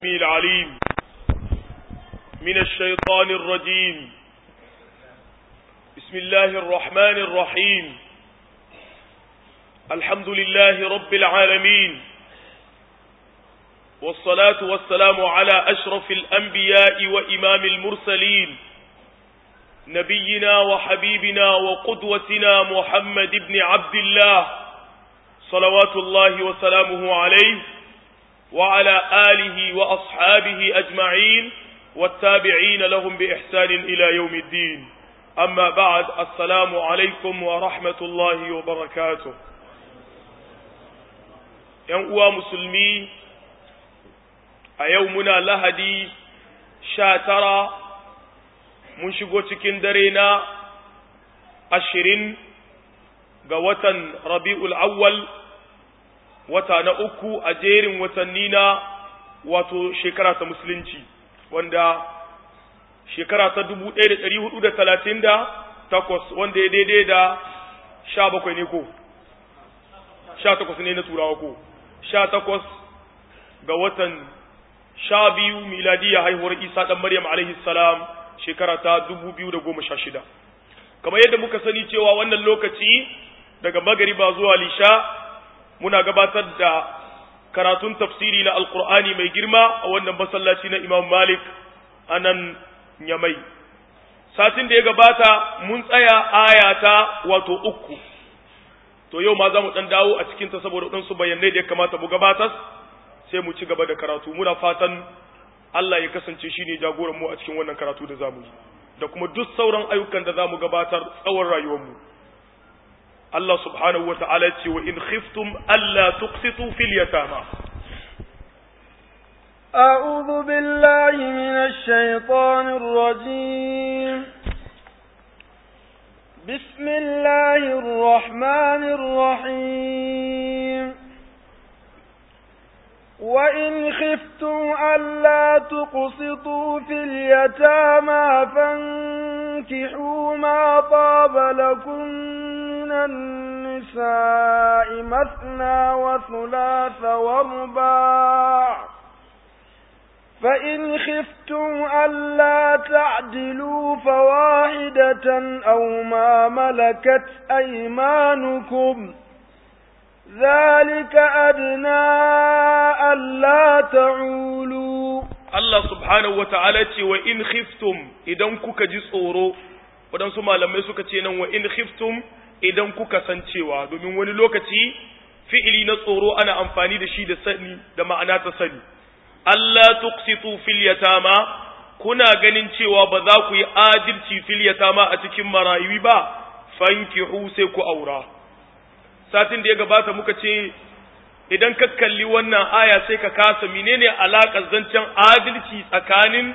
العليم من الشيطان الرجيم بسم الله الرحمن الرحيم الحمد لله رب العالمين والصلاة والسلام على أشرف الأنبياء وإمام المرسلين نبينا وحبيبنا وقدوتنا محمد بن عبد الله صلوات الله وسلامه عليه وعلى آله وأصحابه أجمعين والتابعين لهم بإحسان إلى يوم الدين أما بعد السلام عليكم ورحمة الله وبركاته ينقوى مسلمي أيومنا لهدي شاترا mun shigo cikin dare na ashirin ga watan rabi'ul awwal wata na uku a jerin watanni na wato shekara ta musulunci wanda shekara ta dubu ɗaya da ɗari hudu da talatin da takwas wanda ya daidai da sha bakwai ne ko sha takwas ne na turawa ko sha takwas ga watan sha biyu miladiya haihuwar isa ɗan maryam alaihi salam shekara ta dubu biyu da goma sha shida kamar yadda muka sani cewa wannan lokaci daga magariba zuwa lisha muna gabatar da karatun tafsiri na alkur'ani mai girma a wannan masallaci na imam malik a nan nyamai satin da ya gabata mun tsaya aya ta wato uku to yau ma za mu ɗan dawo a cikinta saboda ɗansu bayanai da ya kamata mu gabatar sai mu ci gaba da karatu muna fatan Allah ya kasance shi ne jagoran mu a cikin wannan karatu da zamu yi da kuma duk sauran ayyukan da zamu gabatar tsawon rayuwar mu Allah subhanahu wa ta'ala ce wa in khiftum alla tuqsitu fil yatama أعوذ بالله من الشيطان الرجيم بسم الله الرحمن الرحيم وإن خفتم ألا تقسطوا في اليتامى فانكحوا ما طاب لكم من النساء مثنى وثلاث ورباع فإن خفتم ألا تعدلوا فواحدة أو ما ملكت أيمانكم ذلك أدنى ألا تعولوا Allah subhanahu wa ta'ala ce wa in khiftum idan kuka ji tsoro, waɗansu malamai suka ce nan wa in khiftum idan kuka san cewa domin wani lokaci fi'ili na tsoro ana amfani da shi da sani da ma'ana ta sani. Allah tuqsitu fil yatama kuna ganin cewa ba za ku yi adalci fil yatama a cikin marayu ba fankihu sai ku aura. satin da ya gabata muka ce idan ka kalli wannan aya sai ka kasa menene alaƙar zancen adalci tsakanin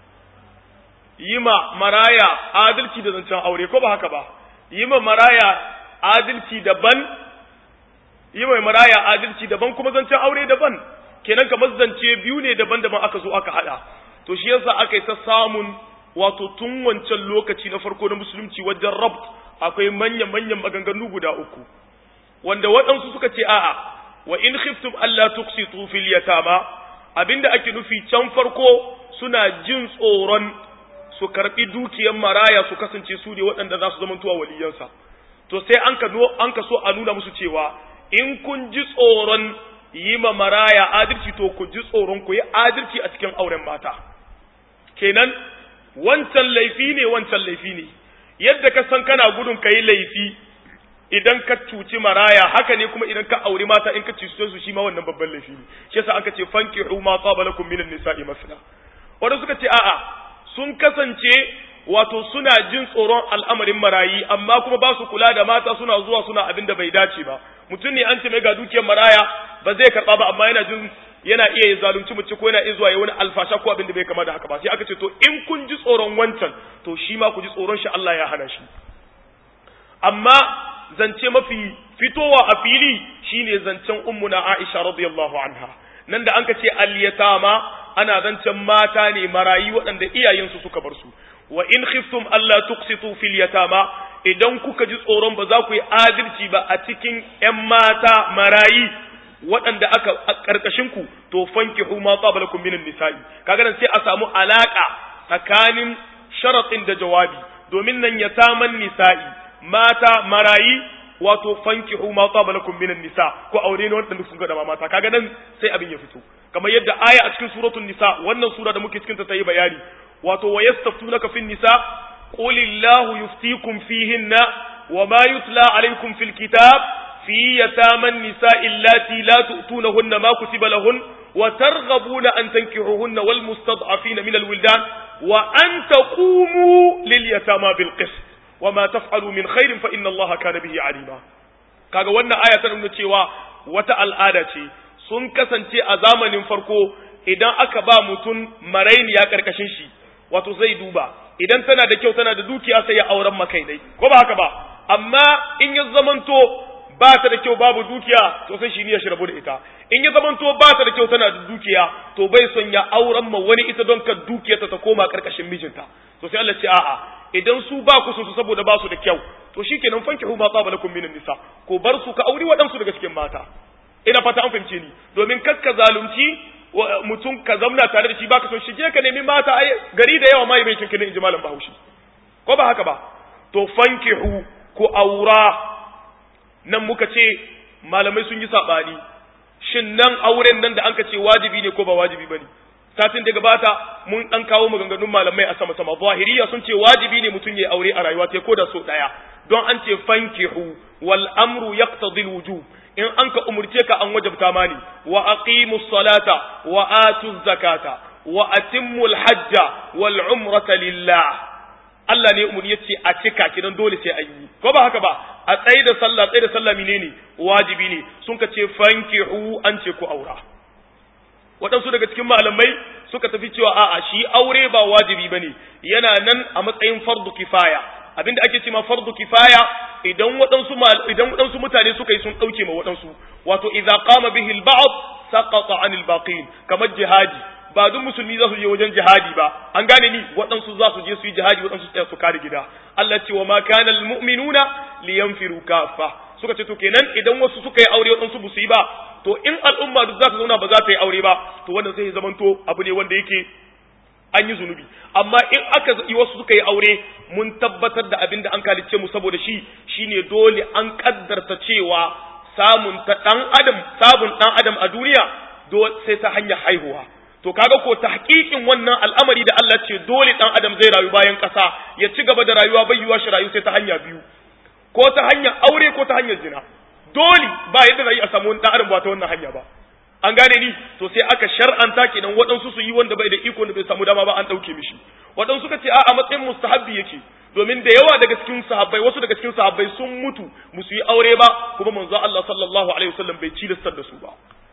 yi ma maraya adalci da zancen aure ko ba haka ba yi ma maraya adalci daban yi ma maraya adalci daban kuma zancen aure daban kenan kamar zance biyu ne daban-daban aka zo aka hada to shi yasa aka yi ta samun wato tun wancan lokaci na farko na musulunci wajen rabt akwai manya-manyan maganganu guda uku wanda waɗansu suka ce a'a wa in khiftum alla tuqsitu fil yatama abinda ake nufi can farko suna jin tsoron su karbi dukiyar maraya su kasance su ne waɗanda za su zama tuwa waliyansa to sai an ka an ka so a nuna musu cewa in kun ji tsoron yi ma maraya adalci to ku ji tsoron ku yi adalci a cikin auren mata kenan wancan laifi ne wancan laifi ne yadda ka san kana gudun ka yi laifi idan ka cuci maraya haka ne kuma idan ka auri mata in ka cuci su shi ma wannan babban laifi ne shi yasa aka ce fankihu ma qaba lakum minan nisa'i masna wanda suka ce a'a sun kasance wato suna jin tsoron al'amarin marayi amma kuma ba su kula da mata suna zuwa suna abin da bai dace ba mutum ne an ce mai ga dukiyar maraya ba zai karba ba amma yana jin yana iya zalunci mace ko yana iya zuwa ya wani alfasha ko abin da bai kama da haka ba sai aka ce to in kun ji tsoron wancan to shi ma ku ji tsoron shi Allah ya hana shi amma zance mafi fitowa a fili shine zancen ummuna Aisha radiyallahu anha nan da anka ce al-yatama ana zancen mata ne marayi waɗanda iyayensu suka bar su wa in khiftum alla tuqsitu fil yatama idan kuka ji tsoron ba za ku yi adalci ba a cikin ƴan mata marayi waɗanda aka karkashin ku to fankihu ma qablakum minan nisa'i kaga nan sai a samu alaka tsakanin sharatin da jawabi domin nan ya taman nisa'i mata marayi wato fankihu ma qablakum minan nisa ko aure ne wanda sun ga da mata kaga nan sai abin ya fito kamar yadda aya a cikin suratul nisa wannan sura da muke cikin ta tayi bayani wato wayastaftunaka fin nisa qulillahu yuftikum fihinna wama yutla alaykum fil kitab في يتامى النساء اللاتي لا تؤتونهن ما كتب لهن وترغبون أن تنكحوهن والمستضعفين من الولدان وأن تقوموا لليتامى بالقسط وما تفعلوا من خير فإن الله كان به عليما kaga wannan aya ta nuna cewa wata al'ada ce sun kasance a zamanin farko idan aka ba mutum marainiya karkashin shi wato zai duba idan tana da kyau tana da dukiya sai ya auren makai dai ko ba haka ba amma in ya zamanto ba ta da kyau babu dukiya to sai shi ne ya shirabu da ita in ya zamanto ba ta da kyau tana da dukiya to bai son ya auren ma wani ita don ka dukiyarta ta koma karkashin mijinta to sai Allah ce a'a idan su ba ku su saboda ba su da kyau to shikenan fankihu ma qaba lakum minan nisa ko bar su ka auri waɗansu daga cikin mata ina fata an fahimce ni domin kakka zalunci mutum ka zamna tare da shi baka son shige ka nemi mata ai gari da yawa mai bai cinkin in ji malam Bahaushe ko ba haka ba to fankihu ku aura nan muka ce malamai sun yi saɓani shin nan auren nan da an ka ce wajibi ne ko ba wajibi ba ne satin da gabata mun ɗan kawo maganganun malamai a sama sama zahiriya sun ce wajibi ne mutum ya aure a rayuwa ta ko da so ɗaya don an ce fankihu wal amru yaqtadi al wujub in an ka umurce ka an wajabta mani wa aqimus salata wa atuz zakata wa atimmul hajja wal umrata lillah Allah ne umurni yace a cika kidan dole sai an yi ko ba haka ba a tsaye da sallah tsaye da sallah menene wajibi ne sun ka ce fankihu an ce ku aura waɗansu daga cikin malamai suka tafi cewa a'a shi aure ba wajibi bane yana nan a matsayin fardu kifaya abinda ake cewa fardu kifaya idan waɗansu idan waɗansu mutane suka yi sun ɗauke ma waɗansu wato idza qama bihi al-ba'd saqata 'anil baqin kamar jihadi ba duk musulmi za su je wajen jihadi ba an gane ni waɗansu za su je su yi jihadi waɗansu tsaya su kare gida Allah ce wa ma kana almu'minuna liyanfiru kafa suka ce to kenan idan wasu suka yi aure waɗansu ba su yi ba to in al'umma duk za ta zauna ba za ta yi aure ba to wannan sai zamanto abu ne wanda yake an yi zunubi amma in aka yi wasu suka yi aure mun tabbatar da abin da an kalice mu saboda shi shine dole an kaddarta cewa samun ta dan adam sabon dan adam a duniya sai ta hanyar haihuwa to kaga ko tahqiqin wannan al'amari da Allah ce dole dan adam zai rayu bayan ƙasa ya ci gaba da rayuwa bai yiwa shi rayu sai ta hanya biyu ko ta hanyar aure ko ta hanyar zina dole ba yadda zai a samu dan adam ba ta wannan hanya ba an gane ni to sai aka shar'anta kenan waɗansu su yi wanda bai da iko da bai samu dama ba an ɗauke mishi waɗansu suka ce a matsayin mustahabbi yake domin da yawa daga cikin sahabbai wasu daga cikin sahabbai sun mutu musu yi aure ba kuma manzo Allah sallallahu alaihi wasallam bai cilastar da su ba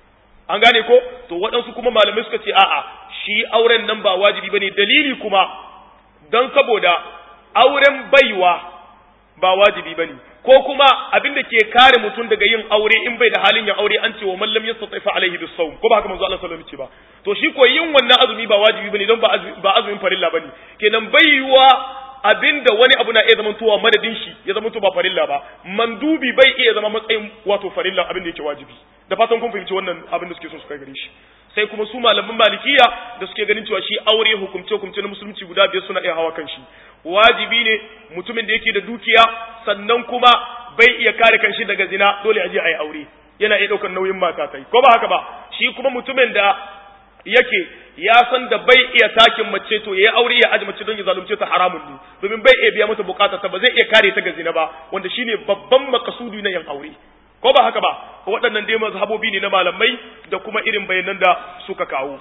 an gane ko to waɗansu kuma malamai suka ce a'a shi auren nan ba wajibi bane dalili kuma don saboda auren baiwa ba wajibi bane ko kuma abin da ke kare mutum daga yin aure in bai da halin yin aure an ce wa mallam yastati fa alaihi bisawm ko ba haka manzo Allah sallallahu alaihi wasallam ce ba to shi ko yin wannan azumi ba wajibi bane don ba azumin farilla bane kenan baiwa abinda wani abu na iya zama tuwa madadin shi ya zama ba farilla ba mandubi bai iya zama matsayin wato farilla abin da yake wajibi da fatan kun fahimci wannan abin da suke son su kai gare shi sai kuma su malaman malikiya da suke ganin cewa shi aure hukumce hukumce na musulunci guda biyar suna iya hawa kan shi wajibi ne mutumin da yake da dukiya sannan kuma bai iya kare kanshi daga zina dole a je a yi aure yana iya ɗaukar nauyin mata ta ko ba haka ba shi kuma mutumin da yake ya san da bai iya takin mace to yayi aure ya aji mace don ya zalunce ta haramun ne domin bai iya biya mata bukatar ta ba zai iya kare ta ga zina ba wanda shine babban makasudi na yan aure ko ba haka ba waɗannan dai mazhabobi ne na malamai da kuma irin bayanan da suka kawo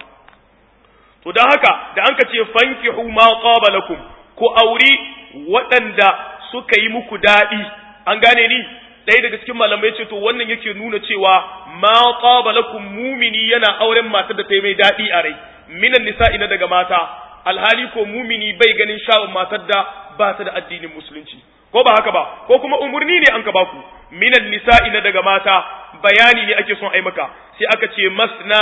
to dan haka da an ka ce fankihu ma qaba lakum ko auri waɗanda suka yi muku daɗi an gane ni ɗaya daga cikin malamai ce to wannan yake nuna cewa ma qaba lakum mumini yana auren matar da ta yi mai daɗi a rai minan nisa'i na daga mata alhali ko mumini bai ganin sha'awar matar da ba ta da addinin musulunci ko ba haka ba ko kuma umurni ne an ka baku minan nisa'i na daga mata bayani ne ake son ai maka sai aka ce masna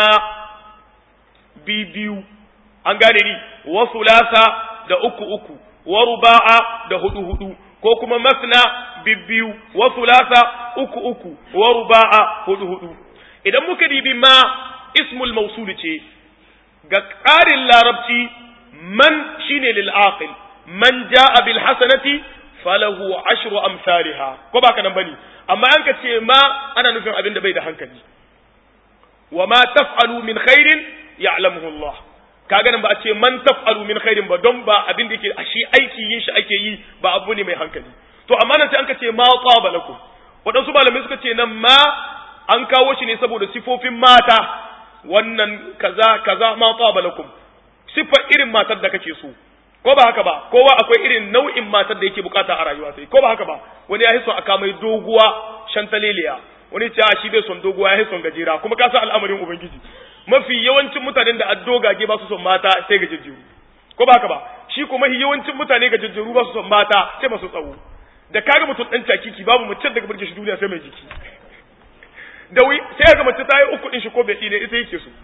bibiyu an gane ni wa sulasa da uku uku wa ruba'a da hudu hudu ko kuma masna bibbiyu wa sulasa uku uku wa ruba'a hudu hudu idan muka dibi ma ismul mausul ce ga ƙarin larabci man shine lil aqil man jaa bil hasanati falahu ashru amsalha ko ba ka nan bane amma an ka ce ma ana nufin abin da bai da hankali wa ma taf'alu min khairin ya'lamuhu Allah kaga nan ba a ce man taf'alu min khairin ba don ba abin da yake shi aiki yin shi ake yi ba abu ne mai hankali to amma nan sai an ka ce ma qaba lakum waɗansu malamai suka ce nan ma an kawo shi ne saboda sifofin mata wannan kaza kaza ma qaba lakum sifa irin matar da kake so ko ba haka ba kowa akwai irin nau'in matar da yake bukata a rayuwa sai ko ba haka ba wani ya son aka mai doguwa shantaleliya wani ce shi bai son doguwa ya son gajera kuma ka san al'amarin ubangiji mafi yawancin mutanen da addogage ba su son mata sai gajejjeru ko ba haka ba shi kuma yawancin mutane gajejjeru ba su son mata sai masu tsawo da kaga mutum dan cakiki babu mace daga burge shi duniya sai mai jiki da wi sai ga mace ta yi uku din shi ko bai ne ita yake so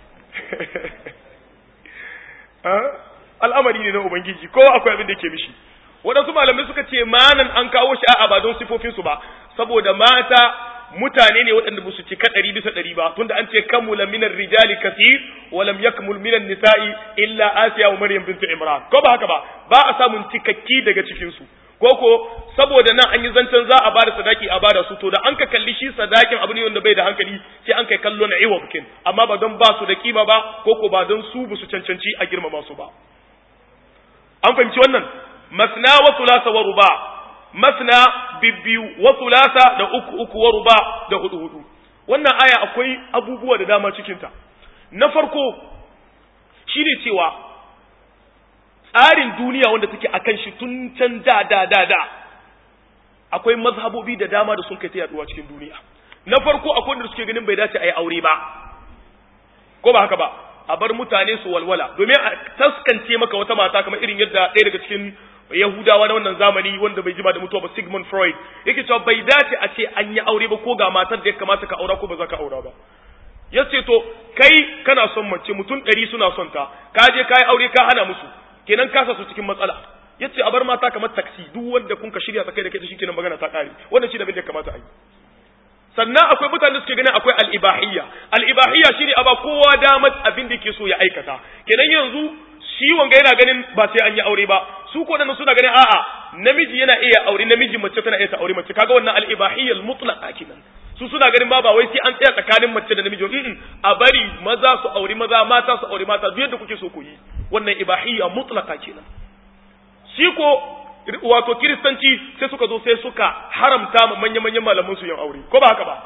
al'amari ne na ubangiji kowa akwai abin da yake mishi waɗansu malamai suka ce manan an kawo shi a ba don sifofinsu ba saboda mata mutane ne waɗanda ba su cika ɗari bisa ɗari ba tunda an ce kamula minar rijali kasir wa lam yakmul minan nisa'i illa asiya wa maryam bintu imran ko ba haka ba ba a samun cikakki daga cikin su ko ko saboda nan an yi zancen za a bada sadaki a bada su to da an ka kalli shi sadakin abu ne wanda bai da hankali sai an kai kallo na iwa bukin amma ba don ba su da kima ba ko ko ba don su ba su cancanci a girmama su ba an fahimci wannan masna wa thulatha wa ruba masna bibbiyu wa thulatha da uku uku wa ruba da hudu hudu wannan aya akwai abubuwa da dama cikin ta na farko shine cewa tsarin duniya wanda take akan shi tun can da da da da akwai mazhabobi da dama da sun kai ta yaduwa cikin duniya na farko akwai wanda suke ganin bai dace a yi aure ba ko ba haka ba a bar mutane su walwala domin a taskance maka wata mata kamar irin yadda ɗaya daga cikin yahudawa na wannan zamani wanda bai jima da mutuwa ba sigmund freud yake cewa bai dace a ce an yi aure ba ko ga matar da ya kamata ka aura ko ba za ka aura ba ya ce to kai kana son mace mutum ɗari suna son ta ka je ka yi aure ka hana musu kenan kasa su cikin matsala ya ce a bar mata kamar taksi duk wanda kun ka shirya ta kai da kai shi kenan magana ta ƙare wannan shi da bin da kamata a yi sannan akwai mutane suke ganin akwai al'ibahiyya al'ibahiyya shine a ba kowa damar abin da ke so ya aikata kenan yanzu shi wanga yana ganin ba sai an yi aure ba su ko nan suna ganin a'a namiji yana iya aure namiji mace tana iya ta aure mace kaga wannan al'ibahiyyal mutlaqa kenan su suna ganin ba ba wai sai an tsaya tsakanin mace da namiji mm a bari maza su aure maza mata su aure mata duk yadda kuke so ku yi wannan ibahiyya mutlaqa kenan shi ko wato kiristanci sai suka zo sai suka haramta ma manya-manyan malaman su yin aure ko ba haka ba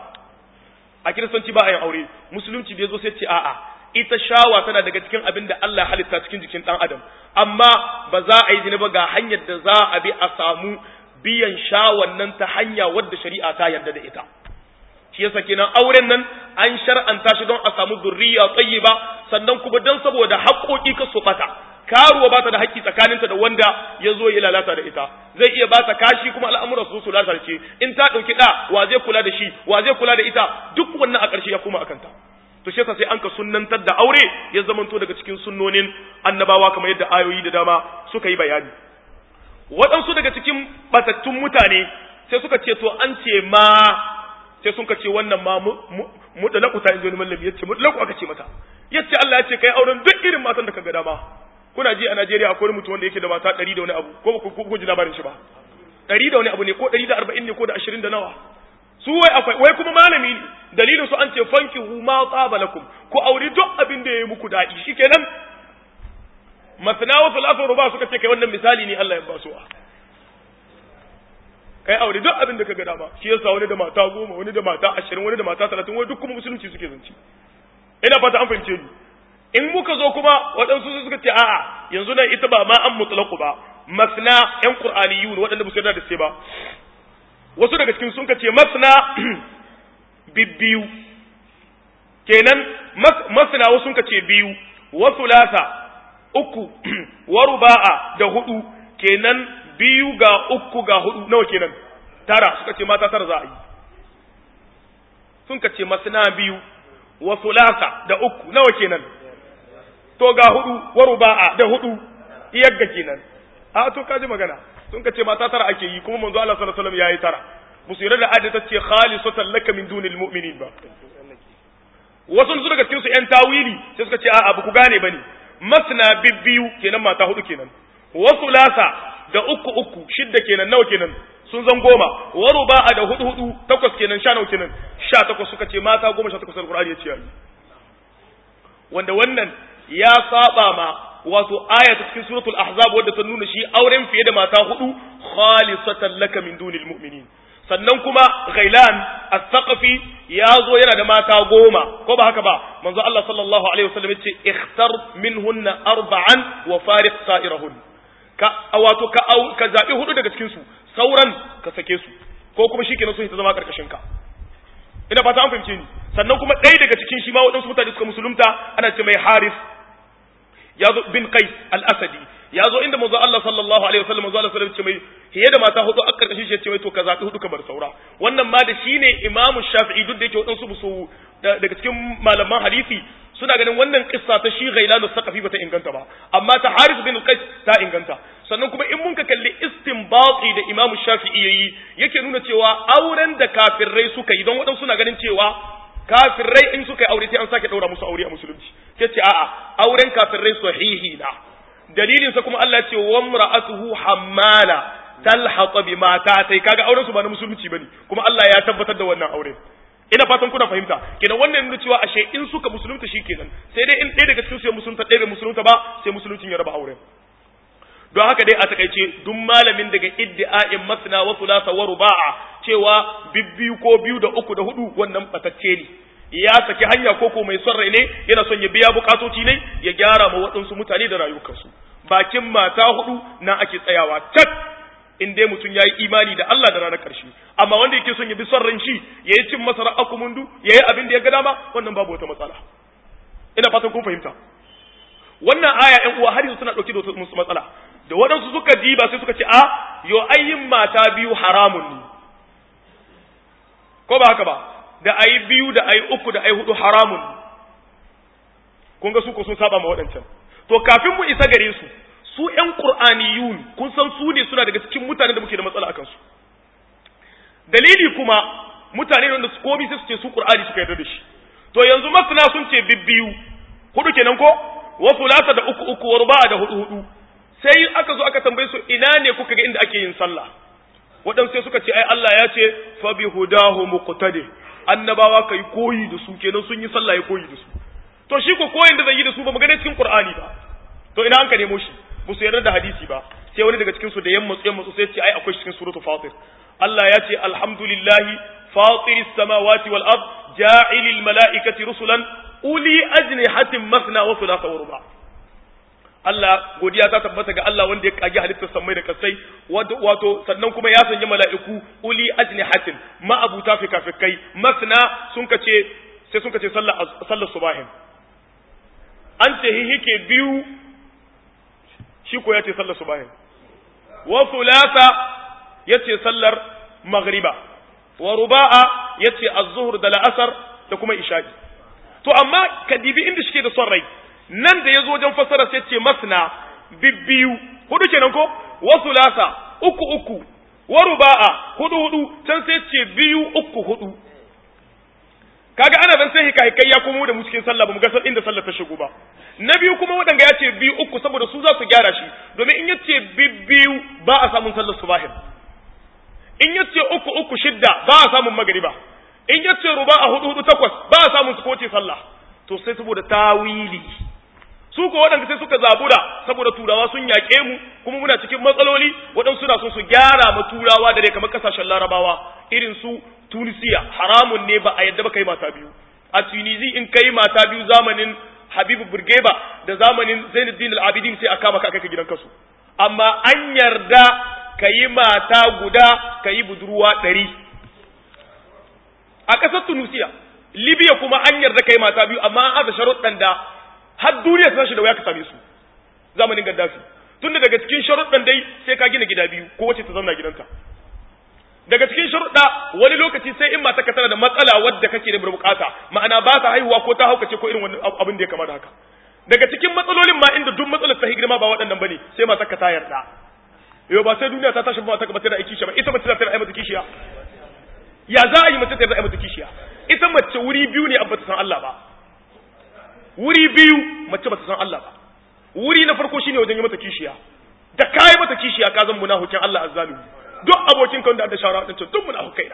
a kiristanci ba a yin aure musulunci da ya zo sai ce a'a ita shawa tana daga cikin abin da Allah halitta cikin jikin dan adam amma ba za a yi zina ba ga hanyar da za a bi a samu biyan shawan nan ta hanya wadda shari'a ta yarda da ita shi yasa kenan auren nan an shar'anta shi don a samu zurriya tayyiba sannan kuma don saboda haƙoƙi ka su bata karuwa ba ta da haƙƙi tsakaninta da wanda ya zo ya lalata da ita zai iya ba ta kashi kuma al'amuran su su lalace in ta ɗauki ɗa wa zai kula da shi wa zai kula da ita duk wannan a ƙarshe ya koma akan ta to shi yasa sai an ka sunnantar da aure ya zamanto daga cikin sunnonin annabawa kamar yadda ayoyi da dama suka yi bayani waɗansu daga cikin batattun mutane sai suka ce to an ce ma sai sun ka ce wannan ma mutalaku ta injoni mallami yace mutalaku aka ce mata yace Allah ya ce kai auren duk irin matan da ka ga dama kuna ji a Najeriya akwai mutum wanda yake da mata 100 da wani abu ko ba ku ji labarin shi ba 100 da wani abu ne ko 140 ne ko da 20 da nawa su wai akwai wai kuma malami ne dalilin su an ce fanki hu ma tsaba lakum ku auri duk abin da yayi muku dadi shikenan masna wa salatu ruba suka ce kai wannan misali ne Allah ya ba su kai aure duk abin da kaga dama shi yasa wani da mata goma wani da mata ashirin wani da mata talatin wai duk kuma musulunci suke zance ina fata an fahimce ni in muka zo kuma waɗansu suka ce a'a yanzu nan ita ba ma an mutlaqu ba masna yan qur'aniyun waɗanda ba su yarda da sai ba wasu daga cikin sun ce masna bibbiyu kenan masna wasu sun ce biyu wa thulatha uku wa ruba'a da hudu kenan biyu ga uku ga hudu nawa kenan tara suka ce mata tara za a yi sun ce masna biyu wa thulatha da uku nawa kenan to ga hudu wa ruba'a da hudu iyagga kenan a to kaji magana sun ce mata tara ake yi kuma manzo Allah sallallahu alaihi wasallam yayi tara musu yarda da ayat ta ce khalisatan laka min dunil mu'minin ba wasu su daga cikin su ƴan tawili sai suka ce a'a ba ku gane bane masna bibbiyu kenan mata hudu kenan wasu lasa da uku uku shidda kenan nawa kenan sun zan goma wa ruba'a da hudu hudu takwas kenan sha nawa kenan sha takwas suka ce mata goma sha takwas alqur'ani ya ce yayi wanda wannan ya saba ma wato aya ta cikin suratul ahzab wadda ta nuna shi auren fiye da mata hudu khalisatan laka min dunil mu'minin sannan kuma ghailan as-saqafi ya zo yana da mata goma ko ba haka ba manzo Allah sallallahu alaihi wasallam yace ikhtar minhunna arba'an wa fariq sa'irahun ka wato ka au ka zabi hudu daga cikin su sauran ka sake su ko kuma shikenan sun ta zama karkashin ka ina fata an fahimce ni sannan kuma ɗaya daga cikin shi ma waɗansu mutane suka musulunta ana ce mai haris ya zo bin qais al-asadi ya zo inda manzo Allah sallallahu alaihi wasallam manzo Allah sallallahu alaihi wasallam ce mai hiye da mata hudu a karkashin shi ce mai to ka zabi hudu ka bar saura wannan ma da shine Imam Shafi'i duk da yake wadansu su daga cikin malaman hadisi suna ganin wannan kissa ta shi Ghailan al-Saqafi bata inganta ba amma ta Haris bin Qais ta inganta sannan kuma in mun ka kalli istinbati da Imam Shafi'i yayi yake nuna cewa auren da kafirai suka yi don wadansu suna ganin cewa kafirai in suka yi aure sai an sake daura musu aure a musulunci sai ce a'a auren kafirai sahihi na dalilin sa kuma Allah ce wa imra'atuhu hammala talhaq bi mata tai kaga auren su ba na musulunci bane kuma Allah ya tabbatar da wannan aure ina fatan kuna fahimta kenan wannan nuna cewa ashe in suka musulunta shikenan sai dai in ɗaya daga cikin su ya musulunta ɗaya bai musulunta ba sai musuluncin ya raba auren don haka dai a takaice duk malamin daga iddi'a'in masna wa thulatha wa ruba'a cewa bibbiyu ko biyu da uku da hudu wannan batacce ne ya saki hanya koko mai son rai ne yana son ya biya bukatoci ne ya gyara ma waɗansu mutane da rayukansu bakin mata hudu na ake tsayawa cak in dai mutum ya yi imani da Allah da ranar ƙarshe amma wanda yake son ya bi son ran shi ya yi cin masara akumundu ya yi abin da ya ga dama wannan babu wata matsala ina fatan kun fahimta wannan aya ƴan uwa har yanzu suna ɗauke da wata matsala da waɗansu suka diba sai suka ce a yo ayyin mata biyu haramun ne ko ba haka ba da ayi biyu da ayi uku da ayi hudu haramun kun ga su ko sun saba ma waɗancan to kafin mu isa gare su su ƴan qur'aniyun kun san su ne suna daga cikin mutanen da muke da matsala akan su dalili kuma mutane wanda su komi sai su ce su qur'ani suka yarda da shi to yanzu masana sun ce bibbiyu hudu kenan ko wa fulasa da uku uku wa ruba'a da hudu hudu sai aka zo aka tambaye su ina ne kuka ga inda ake yin sallah waɗansu sai suka ce ai Allah ya ce fa bi hudahu muqtadi annabawa kai koyi da su kenan sun yi sallah ya koyi da su to shi ko koyin da zai yi da su ba mu gane cikin Qur'ani ba to ina an ka nemo shi ba su yarda da hadisi ba sai wani daga cikin su da yamma yamma sai ce ai akwai cikin suratul fatir Allah ya ce alhamdulillahi fatiris samawati wal ard ja'ilil malaikati rusulan uli ajnihatin masna wa thulatha wa ruba' Allah godiya ta tabbata ga Allah wanda ya kage halittar sammai da kasai wato sannan kuma ya sanya mala'iku uli ajnihatin ma abuta fikafikai masna sun kace sai sun kace sallar sallar subahin an ce hihike biyu shi ko yace sallar subahin wa thulatha yace sallar maghriba wa ruba'a yace az-zuhr da la'asar da kuma isha'i to amma kadibi inda shike da son rai nan da ya zo wajen fasara sai ce masna bibbiyu hudu kenan ko wasu lasa uku uku wa ruba'a hudu hudu can sai ce biyu uku hudu kaga ana zan sai hikahikai ya komo da mu cikin sallah ba mu ga inda sallah ta shigo ba na biyu kuma wadanga ya ce biyu uku saboda su za su gyara shi domin in ya ce bibbiyu ba a samun sallar subahin in ya ce uku uku shidda ba a samun magariba in ya ce ruba'a hudu hudu takwas ba a samun su kowace sallah to sai saboda tawili su ko waɗanda sai suka zabura saboda turawa sun yaƙe mu kuma muna cikin matsaloli waɗansu suna so su gyara ma turawa da dai kamar ƙasashen larabawa irin su tunisiya haramun ne ba a yadda ba kai mata biyu a tunisi in kai mata biyu zamanin habibu burgeba da zamanin zainuddin al-abidin sai a kama ka kai gidan kasu amma an yarda ka yi mata guda ka yi budurwa ɗari a ƙasar tunisiya libya kuma an yarda ka yi mata biyu amma an aza sharuɗan da har duniya ta shi da wuya ka same su zamanin gaddafi tunda daga cikin sharuɗan dai sai ka gina gida biyu ko wace ta zauna gidanta daga cikin sharuɗa wani lokaci sai in mata ka tana da matsala wadda kake da bukata ma'ana ba ta haihuwa ko ta haukace ko irin wani abin da ya kama da haka daga cikin matsalolin ma inda duk matsalar ta girma ba waɗannan bane sai mata ka ta yarda yau ba sai duniya ta tashi ba ta ka bata da aiki ba ita mace ta tana mata kishiya ya za a yi mace ta yarda mata kishiya ita mace wuri biyu ne abba ta san Allah ba wuri biyu mace bata san Allah ba wuri na farko shine wajen yi mata kishiya da kai mata kishiya ka zan munafikin Allah azzalimi duk abokin kan da da shawara din duk munafikai na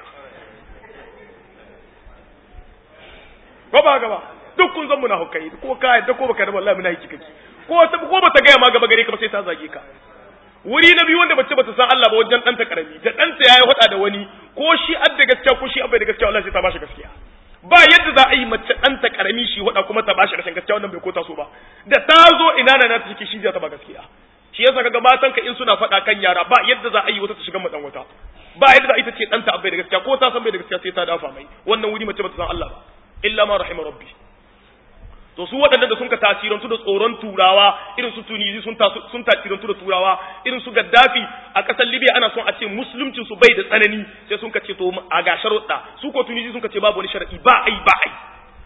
ko ba gaba duk kun zan munafikai ko ka yadda ko baka da wallahi munafiki kake ko ta ko bata ga ma gaba gare ka ba sai ta zage ka wuri na biyu wanda bace bata san Allah ba wajen ɗanta karami da ɗanta yayi hada da wani ko shi adda gaskiya ko shi abai da gaskiya wallahi sai ta bashi gaskiya ba yadda za a yi mace ɗanta karami shi hada kuma ta bashi rashin gaskiya wannan bai kota so ba da ta zo ina na ta ciki shi zai ta ba gaskiya shi yasa kaga matan ka in suna faɗa kan yara ba yadda za a yi wata ta shiga madan wata ba yadda za a yi ta ce ɗanta abai da gaskiya ko ta san bai da gaskiya sai ta dafa mai wannan wuri mace bata san Allah ba illa ma rahima rabbi to su waɗanda da sun ka tasirantu da tsoron turawa irin su tunisi sun sun tasirantu da turawa irin su gaddafi a ƙasar libya ana son a ce musuluncin su bai da tsanani sai sun ka ce to a ga sharuɗa su ko tunisi sun ka ce babu wani shar'i ba ai ba ai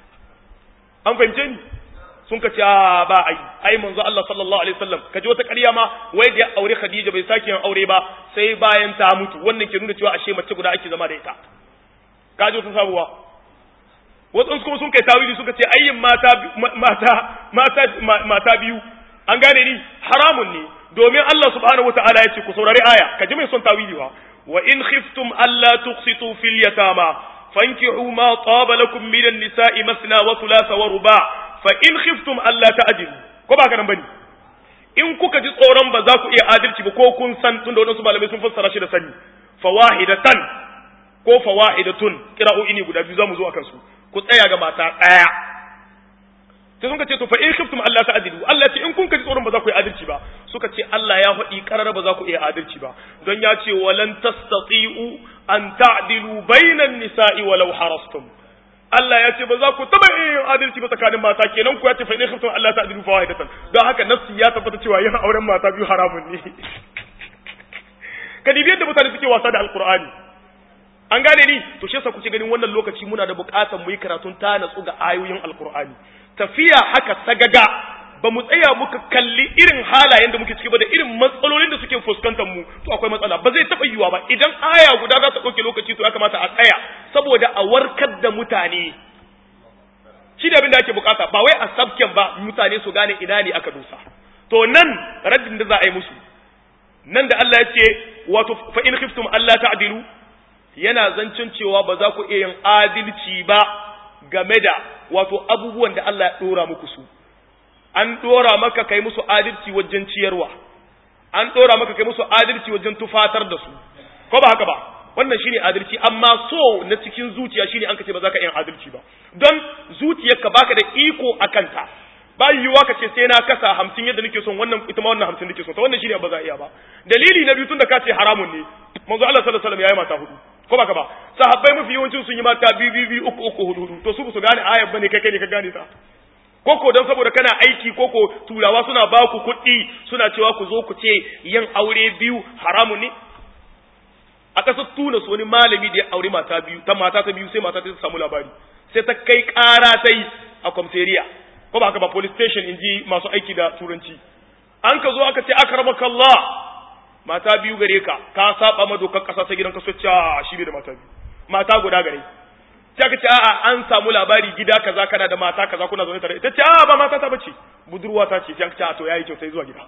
an fahimce ni sun ka ce a ba ai ai manzo Allah sallallahu alaihi wasallam ka ji wata ƙarya ma wai da ya aure Khadija bai sake yin aure ba sai bayan ta mutu wannan ke nuna cewa ashe mace guda ake zama da ita ka ji wata sabuwa wasu kuma sun kai tawili suka ce ayyin mata mata mata mata biyu an gane ni haramun ne domin Allah subhanahu wataala ya ce ku saurari aya ka ji mai son tawili wa wa in khiftum alla tuqsitu fil yatama fankihu ma taba lakum min an-nisa'i masna wa thulatha wa ruba fa in khiftum alla ta'dilu ko ba kana bane in kuka ji tsoron ba za ku iya adalci ba ko kun san tunda wadansu malamai sun fassara shi da sani fawahidatan ko fawahidatun kira'o'i ne guda biyu zamu zo akan su ku tsaya ga mata ɗaya sai sun ka ce to fa in khiftum Allah ta'dilu Allah ce in kun kaji tsoron ba za ku yi adalci ba suka ce Allah ya faɗi karara ba za ku iya adalci ba don ya ce walan tastati'u an ta'dilu bainan nisa'i walau harastum Allah ya ce ba za ku taba iya yin adalci ba tsakanin mata kenan ku ya ce fa in khiftum Allah ta'dilu fa wahidatan don haka nafsi ya tabbata cewa yin auren mata biyu haramun ne kadibi yadda mutane suke wasa da alqur'ani an gane ni to shi yasa kuke ganin wannan lokaci muna da buƙatar mu yi karatun ta natsu ga ayoyin alkur'ani tafiya haka sagaga ba mu tsaya muka kalli irin halayen da muke ciki ba da irin matsalolin da suke fuskantar mu to akwai matsala ba zai taɓa yiwuwa ba idan aya guda za ta ɗauke lokaci to ya kamata a tsaya saboda a warkar da mutane shi da abin da ake bukata ba wai a sabken ba mutane su gane ina ne aka dosa to nan raddin da za a yi musu nan da Allah ya ce wato fa in khiftum Allah ta'dilu yana zancen cewa ba za ku iya yin adalci ba game da wato abubuwan da Allah ya dora muku su an dora maka kai musu adalci wajen ciyarwa an dora maka kai musu adalci wajen tufatar da su ko ba haka ba wannan shine adalci amma so na cikin zuciya shine an kace ba za ka yin adalci ba don zuciyarka baka da iko akan ta ba yiwuwa ka ce sai na kasa hamsin yadda nake son wannan ita ma wannan hamsin nake son ta wannan shine ba za a iya ba dalili na biyu tun da ka ce haramun ne manzo Allah sallallahu alaihi wasallam yayi mata hudu ko baka ba sahabbai mafi yawancin sun yi mata biyu biyu biyu uku uku hudu hudu to su su gane ayar bane kai kai ne ka gane ta koko don saboda kana aiki koko turawa suna ba ku kuɗi suna cewa ku zo ku ce yin aure biyu haramun ne a ƙasar tunas wani malami da ya aure mata biyu ta mata ta biyu sai mata ta samu labari sai ta kai ƙara ta yi a kwamseriya ko ba haka ba police station in ji masu aiki da turanci an ka zo aka ce akramakallah mata biyu gare ka ka saba ma dokar kasa ta gidan kaso cewa shi bai da mata biyu mata guda gare sai aka ce a'a an samu labari gida kaza kana da mata kaza kuna zaune tare ita ce a'a ba mata ta bace budurwa ta ce sai aka ce a to yayi kyau sai zuwa gida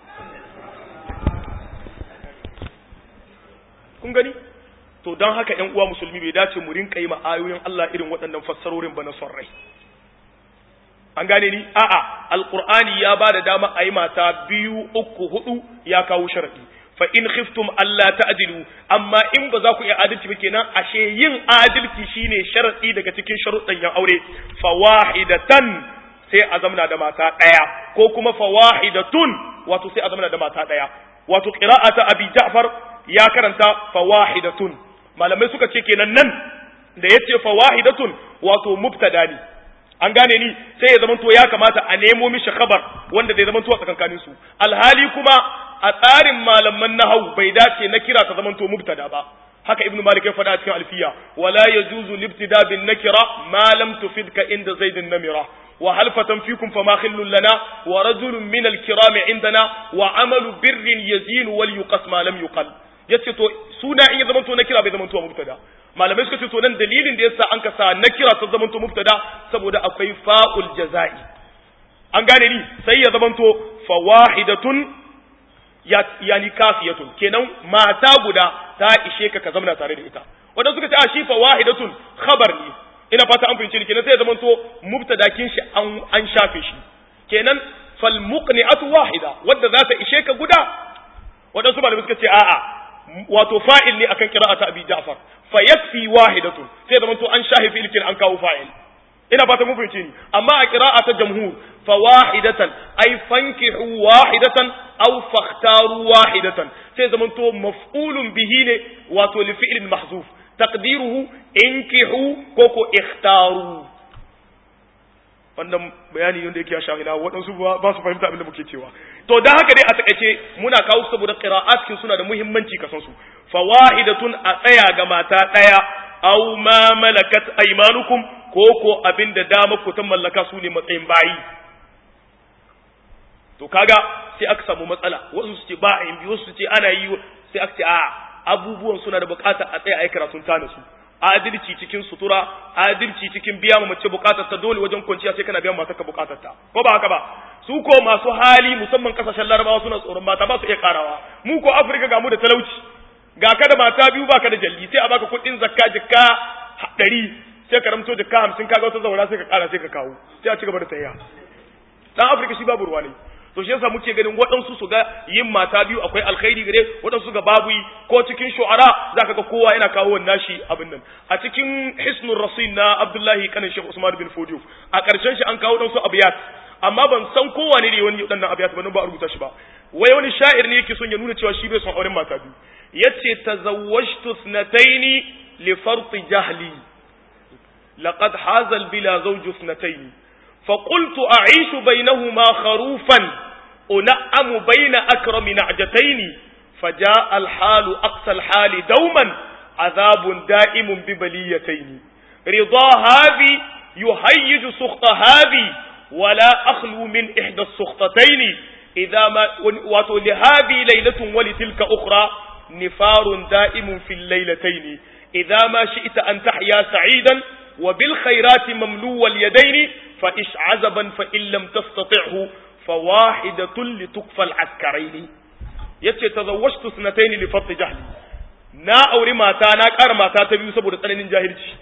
kun gani to don haka ƴan uwa musulmi bai dace mu rinka yi ma ayoyin Allah irin waɗannan fassarorin ba na son rai an gane ni a'a alqur'ani ya ba da dama a yi mata biyu uku hudu ya kawo sharadi fa in khiftum alla ta'dilu amma in ba za ku iya adalci ba kenan ashe yin adalci shine sharadi daga cikin sharuɗan yan aure fawahidatan sai a zamana da mata daya ko kuma fawahidatun wato sai a zamana da mata daya wato qira'ata abi ja'far ya karanta fawahidatun malamai suka ce kenan nan da yace fawahidatun wato mubtada ne an gane ni sai ya zamanto ya kamata a nemo mishi khabar wanda zai zamanto a tsakankanin su alhali kuma a tsarin malaman nahwu bai dace na kira ta zamanto mubtada ba haka ibnu malik ya faɗa cikin alfiya wala yajuzu libtida bin nakira ma lam tufidka inda zaidin namira wa halfatan fikum fama khillun lana wa rajulun min al-kiram indana wa amalu birrin yazin wal yuqas ma lam yuqal yace to suna in ya zamanto na kira bai zamanto mubtada malamai suka ce to nan dalilin da yasa an kasa na kira ta zamanto mubtada saboda akwai fa'ul jaza'i an gane ni sai ya zamanto fawahidatun yani kafiyatun kenan mata guda ta ishe ka ka zamana tare da ita wanda suka ce a shi fawahidatun khabar ne ina fata an fahimci ni kenan sai ya zamanto mubtadakin shi an an shafe shi kenan fal muqni'atu wahida wadda za ta ishe ka guda wadansu malamai suka ce a'a wato fa'il ne akan qira'ata abi ja'far fa yakfi wahidatun sai ya zamanto an shafe fi'il an kawo fa'il ina fata mun fahimci ni amma a qira'a ta jamhur fa wahidatan ay fankihu wahidatan aw fakhtaru wahidatan sai zamanto maf'ulun bihi ne wato li fi'lin mahzuf taqdiruhu inkihu ko ko ikhtaru wannan bayani yanda yake ya shahina waɗansu ba su fahimta abin da muke cewa to dan haka dai a takaice muna kawo saboda qira'at kin suna da muhimmanci kasan su fawahidatun a tsaya ga mata daya aw ma malakat aymanukum ko ko abin da dama ku ta mallaka su ne matsayin bayi to kaga sai aka samu matsala wasu su ce ba a yin wasu su ce ana yi sai aka ce a abubuwan suna da bukata a tsaya a yi karatun ta su adalci cikin sutura adalci cikin biya ma mace bukatar ta dole wajen kwanciya sai kana biyan matar ka bukatar ta ko ba haka ba su ko masu hali musamman kasashen larabawa suna tsoron mata ba su iya karawa mu ko afirka ga mu da talauci ga ka da mata biyu baka da jalli sai a baka kuɗin zakka jikka ɗari sai ka ramto jikka hamsin kaga wata zaura sai ka kara sai ka kawo sai a ci gaba da tayya dan afirka shi babu ruwa ne to shi yasa muke ganin waɗansu su ga yin mata biyu akwai alkhairi gare waɗansu ga babu yi ko cikin shu'ara zaka ga kowa yana kawo wannan shi abin nan a cikin hisnul rasul na abdullahi kanin shekh usman bin fodiyo a ƙarshen shi an kawo ɗansu abiyat amma ban san kowa ne wani waɗannan abiyat ba nan ba a rubuta shi ba wai wani sha'ir ne yake son ya nuna cewa shi bai son auren mata biyu yace tazawwajtu thnataini li farti jahli laqad hazal bila zawju thnataini فقلت أعيش بينهما خروفا أنعم بين أكرم نعجتين فجاء الحال أقصى الحال دوما عذاب دائم ببليتين رضا هذه يهيج سخط هذه ولا أخلو من إحدى السخطتين إذا ما ولهذه ليلة ولتلك أخرى نفار دائم في الليلتين إذا ما شئت أن تحيا سعيدا وبالخيرات مملو اليدين فإش عزبا فإن لم تستطعه فواحدة لتكفى العسكرين yace tazawwajtu sanatayn li fatt jahli na aure mata na ƙara mata ta biyu saboda tsananin jahilci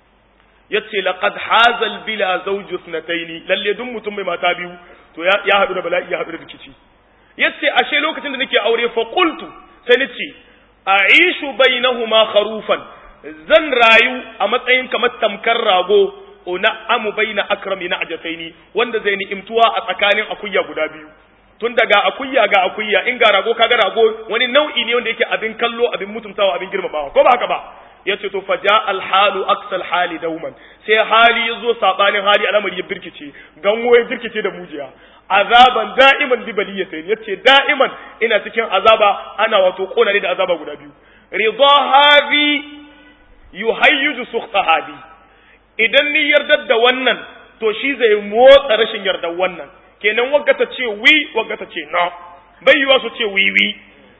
yace laqad hazal bila zawju sanatayn lalle duk mutum mai mata biyu to ya hadu da bala'i ya hadu da rikici yace ashe lokacin da nake aure fa qultu sai nace a'ishu bainahuma kharufan zan rayu a matsayin kamar tamkar rago una amu baina akrami na ajasaini wanda zai ni'imtuwa a tsakanin akuya guda biyu tun daga akuya ga akuya in ga rago kaga rago wani nau'i ne wanda yake abin kallo abin mutuntawa abin girmamawa ko ba haka ba yace to faja alhalu aksal hali dauman sai hali yazo sabanin hali al'amari ya birkice ganwo ya birkice da mujiya azaban da'iman bi baliyatayn yace da'iman ina cikin azaba ana wato kona da azaba guda biyu ridha hadhi yuhayyiju sukhta hadhi idan ni yardar da wannan to shi zai motsa rashin yardar wannan kenan wagga ta ce wi wagga ta ce no bai yiwa su ce wi wi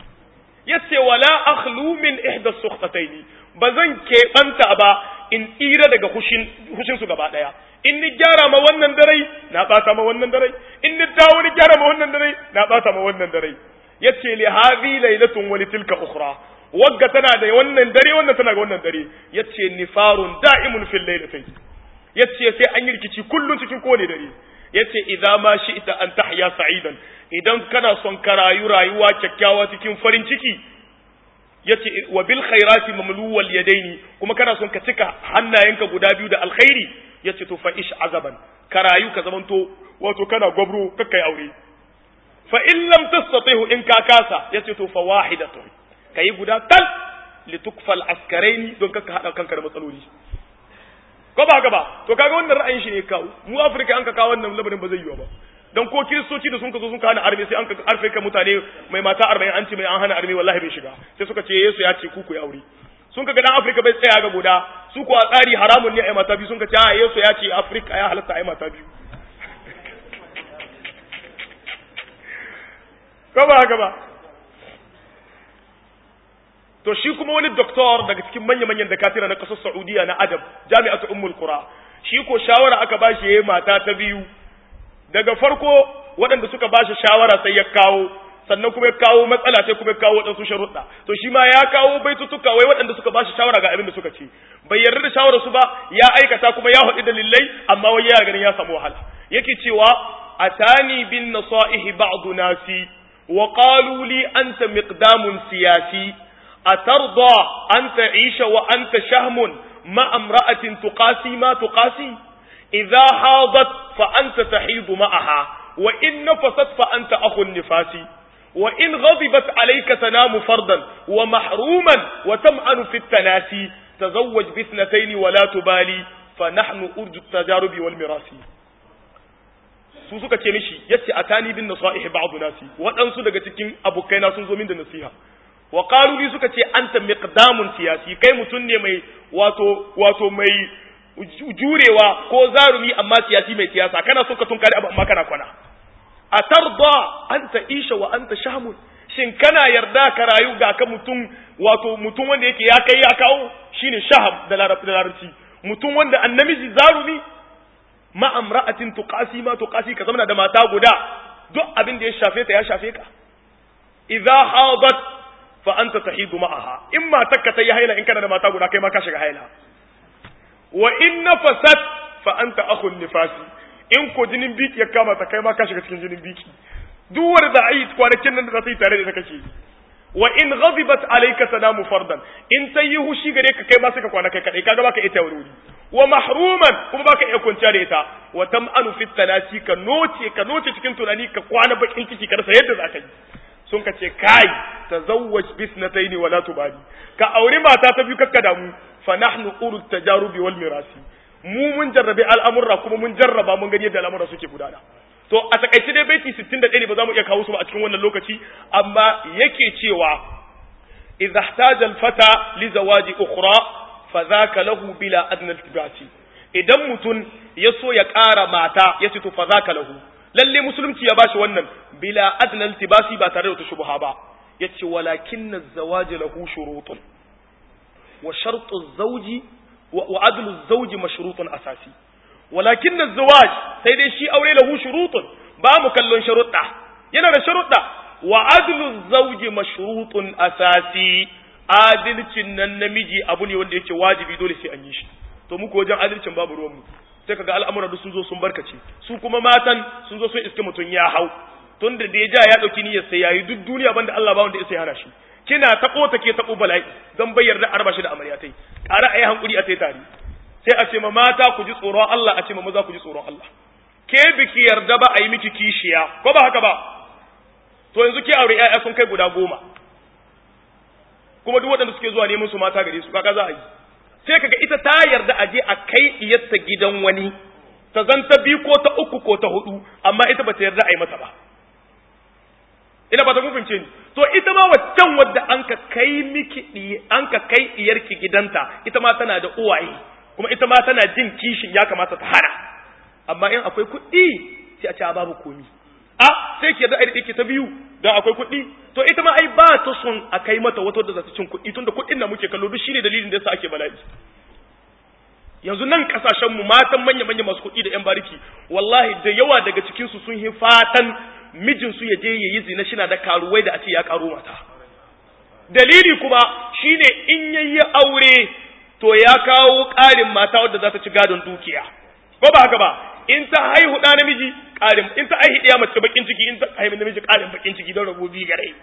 yace wala akhlu min ihda sukhtataini bazan keɓanta ba in tsira daga hushin hushin su gaba daya in ni gyara ma wannan dare na bata ma wannan dare in ni dawo ni gyara ma wannan dare na bata ma wannan dare yace li hadhi laylatun wa li tilka ukhra wagga tana da wannan dare wannan tana ga wannan dare yace nifarun da'imun fil laylatayn yace sai an yi rikici kullun cikin kowane dare yace idza ma shi'ta an tahya sa'idan idan kana son ka rayu rayuwa kyakkyawa cikin farin ciki yace wa bil khairati mamluwal yadaini kuma kana son ka cika hannayenka guda biyu da alkhairi yace to fa ish azaban ka rayu ka zamanto wato kana gwabro kakkai aure fa in lam tastatihu in ka kasa yace to fa wahidatun kai guda tal litukfal askaraini don kaka hada kanka da matsaloli ko ba haka ba to kaga wannan ra'ayin shi ne kawo mu afirka an ka kawo wannan labarin ba zai yiwa ba dan ko kiristoci da sun ka zo sun ka hana arme sai an ka arfe ka mutane mai mata arba'in an ce mai an hana arme wallahi bai shiga sai suka ce yesu ya ce ku ku yi aure sun ka ga dan afirka bai tsaya ga guda su ko a tsari haramun ne a yi mata biyu sun ka ce a yesu ya ce afirka ya halatta a yi mata biyu ko ba haka ba to shi kuma wani doktor daga cikin manya-manyan dakatira na ƙasar Saudiya na Adab jami'atu Ummul Qura shi ko shawara aka ba shi yayi mata ta biyu daga farko waɗanda suka ba shi shawara sai ya kawo sannan kuma ya kawo matsala sai kuma ya kawo waɗansu sharuɗa to shi ma ya kawo baitutuka wai waɗanda suka ba shi shawara ga abin da suka ce bai yarda da shawarar su ba ya aikata kuma ya haɗu dalilai amma wai ya ganin ya samu wahala yake cewa atani bin nasaihi ba'du nasi wa qalu li anta miqdamun siyasi atarda an ta'isha wa anta shahmun ma amra'atin tuqasi ma tuqasi idha hadat fa anta tahidu ma'aha wa in nafasat fa anta akhun nifasi وإن غضبت عليك تنام فردا ومحروما وتمعن في التناسي تزوج باثنتين ولا تبالي فنحن أرجو التجارب والمراس su suka ce mishi yace atani bin nasaihi ba'd nasi waɗansu daga cikin abokaina sun zo min da nasiha wa qalu li suka ce anta miqdamun siyasi kai mutun ne mai wato wato mai jurewa ko zarumi amma siyasi mai siyasa kana so ka tunkari abu amma kana kwana a tarda an ta isha wa an ta shamun shin kana yarda ka rayu ga ka mutum wato mutum wanda yake ya kai ya kawo shine shahab da larabci mutum wanda annamiji zarumi ma amra'atin tuqasi ma tuqasi ka zama da mata guda duk abin da ya shafe ta ya shafe ka idza hadat fa anta tahidu ma'aha in matarka ta yi haila in kana da mata guda kai ma ka shiga haila wa in nafasat fa anta akhun nifasi in ko jinin biki ya kama ta kai ma ka shiga cikin jinin biki duk wanda za a yi kwanakin nan da za ta yi tare da ita kake yi wa in ghadibat alayka tanamu fardan in ta yi hushi gare ka kai ma suka kwana kai kadai kaga baka ita wuri wa mahruman kuma baka iya kwanciya da ita wa tam'anu fit tanasi ka noce ka noce cikin tunani ka kwana bakin ciki ka rasa yadda za ka yi sun ka ce kai tazawwaj bisnataini wala tubali ka aure mata ta biyu kakka damu fa nahnu urut tajarubi wal mirasi mu mun jarrabe al'amurra kuma mun jarraba mun gani yadda al'amurra suke gudana to a takaice dai baiti 61 ne ba za mu iya kawo su ba a cikin wannan lokaci amma yake cewa idza ihtaja al-fata li zawaji ukhra fa dhaka lahu bila adna iltibasi idan mutun ya so ya ƙara mata ya ce to fa dhaka lahu lalle musulunci ya bashi wannan bila adna iltibasi ba tare da wata shubha ba yace walakinna az-zawaj lahu shurutun wa shartu az-zawji وعدل الزوج مشروط أساسي ولكن الزواج سيدي شي أولي له شروط با مكلون شروطة yana da sharuɗa wa adlu zawji mashrutun asasi adalcin nan namiji abu ne wanda yake wajibi dole sai an yi shi to muku wajen adalcin babu ruwanmu sai kaga al'amura duk sun zo sun barkace su kuma matan sun zo sun iske mutum ya hau tun da ya ja ya dauki niyyar sai yayi duk duniya banda Allah ba wanda ya sai hana shi kina taɓo ta ke taɓo bala'i don bai yarda arba shi da amaryatai ƙara a yi hankuri a sai tare sai a ce ma mata ku ji tsoron Allah a ce ma maza ku ji tsoron Allah ke biki yarda ba a yi miki kishiya ko ba haka ba to yanzu ke aure ƴaƴa sun kai guda goma kuma duk waɗanda suke zuwa neman su mata gare su kaka za a yi sai kaga ita ta yarda a je a kai iyarta gidan wani ta zanta biyu ko ta uku ko ta hudu amma ita ba ta yarda a yi mata ba ina ba ta fahimce ni to ita ma waccan wadda an ka kai miki an ka kai iyarki gidanta ita ma tana da uwaye kuma ita ma tana jin kishin ya kamata ta hana amma in akwai kuɗi sai a ce babu komi a sai ki da aiki ta biyu dan akwai kuɗi to ita ma ai ba ta son a kai mata wata wadda za ta cin kuɗi tunda kuɗin da muke kallo duk shine dalilin da yasa ake bala'i yanzu nan kasashen mu matan manya manya masu kuɗi da yan bariki wallahi da yawa daga cikin su sun yi fatan mijinsu ya je ya yi zina shi na da karuwai da a ce ya karo mata dalili kuma shine in yayi aure to ya kawo ƙarin mata wadda za ta ci gadon dukiya ko ba haka ba in ta haihu ɗa namiji ƙarin in ta haihu ɗaya mace bakin ciki in ta haihu namiji ƙarin bakin ciki don rabu biyu gare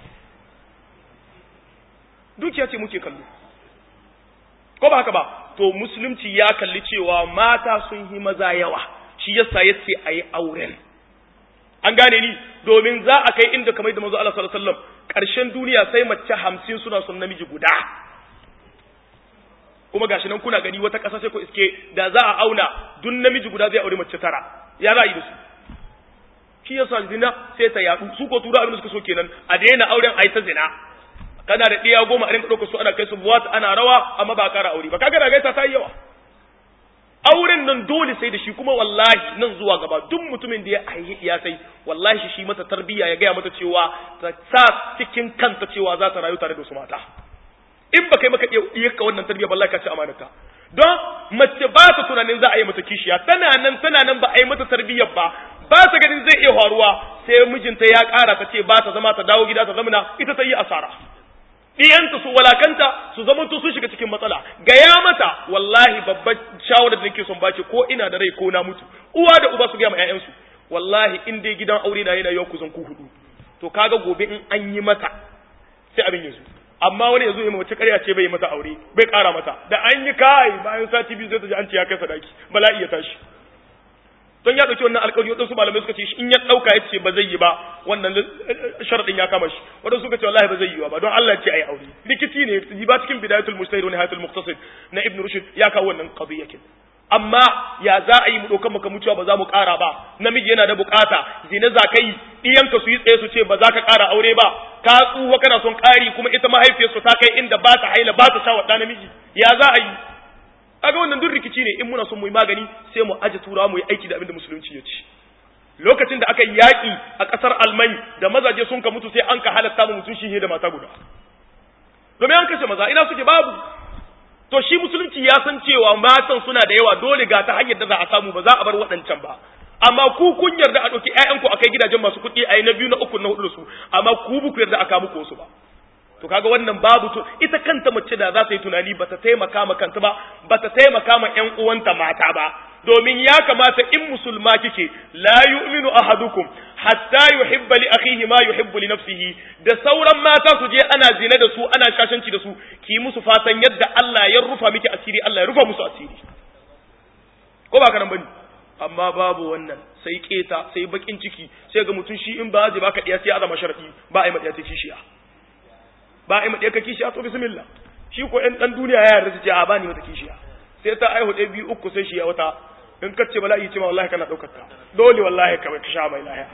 dukiya ce muke kallo ko ba haka ba to musulunci ya kalli cewa mata sun yi maza yawa shi yasa yace ayi auren an gane ni domin za a kai inda kamar da manzo Allah sallallahu alaihi wasallam karshen duniya sai mace 50 suna son namiji guda kuma gashi nan kuna gani wata ƙasa sai ku iske da za a auna dun namiji guda zai aure mace tara ya za a yi da su shi yasa zina sai ta yadu su ko tura abin da suka so kenan a daina auren a yi ta zina kana da ɗiya goma a rinka ɗauka su ana kai su buwat ana rawa amma ba a ƙara aure ba kaga da gaisa ta yi yawa auren nan dole sai da shi kuma wallahi nan zuwa gaba duk mutumin da ya haihi ya sai wallahi shi shi mata tarbiyya ya gaya mata cewa ta sa cikin kanta cewa za ta rayu tare da su mata in ba kai maka iya ka wannan tarbiyya wallahi ka ci amanata don mace ba ta tunanin za a yi mata kishiya tana nan tana nan ba a yi mata tarbiyyar ba ba ta ganin zai iya faruwa sai mijinta ya ƙara ta ce ba ta zama ta dawo gida ta zamana ita ta yi asara ɗiyanta su walakanta su zama to sun shiga cikin matsala gaya mata wallahi babban shawarar da nake son bace ko ina da rai ko na mutu uwa da uba su gaya ma ƴaƴansu wallahi in dai gidan aure na yana yau kusan ku hudu to kaga gobe in an yi mata sai abin ya zo amma wani ya zo ya mace ƙarya ce bai mata aure bai ƙara mata da an yi kai bayan sati biyu zai ta ji an ce ya kai sadaki bala'i ya tashi don ya ɗauki wannan alƙawari waɗansu malamai suka ce in ya ɗauka ya ce ba zai yi ba wannan sharaɗin ya kama shi waɗansu suka ce wallahi ba zai yi ba don Allah ce ai aure rikici ne yi ba cikin bidayatul mujtahid wa nihayatul muqtasid na ibn rushd ya kawo wannan qadiyakin amma ya za a yi mu ɗaukan maka mutuwa ba za mu ƙara ba namiji yana da bukata zina za ka yi ɗiyanka su yi tsaye su ce ba za ka ƙara aure ba ka tsuwa kana son ƙari kuma ita mahaifiyarsu ta kai inda ba ta haila ba ta sha wa namiji ya za a yi kaga wannan duk rikici ne in muna son mu yi magani sai mu aje turawa mu yi aiki da abin da musulunci ya ci lokacin da aka yi yaƙi a ƙasar almai da mazaje sun ka mutu sai an ka halatta mu mutum shi da mata guda domin an kashe maza ina suke babu to shi musulunci ya san cewa matan suna da yawa dole ga ta hanyar da za a samu ba za a bar waɗancan ba amma ku kun yarda a ɗauki ƴaƴanku a kai gidajen masu kuɗi a yi na biyu na uku na hudu da su amma ku bu ku yarda a kawo muku wasu ba to kaga wannan babu to ita kanta mace da za ta yi tunani bata taimaka ma kanta ba bata taimaka ma ƴan uwanta mata ba domin ya kamata in musulma kike la yu'minu ahadukum hatta yuhibba li akhihi ma yuhibbu li nafsihi da sauran mata su je ana zina da su ana shashanci da su ki musu fatan yadda Allah ya rufa miki asiri Allah ya rufa musu asiri ko ba kana bane amma babu wannan sai keta sai bakin ciki sai ga mutum shi in ba zai baka diya sai azama sharadi ba ai madiya ta kishiya ba a yi maɗaya ka kishiya to bismillah shi ko ɗan ɗan duniya ya yarda ce a bani mata kishiya sai ta aihu ɗaya biyu uku sai shi ya wata in kace bala'i ce ma wallahi kana ɗaukar ta dole wallahi ka ka sha mai lahiya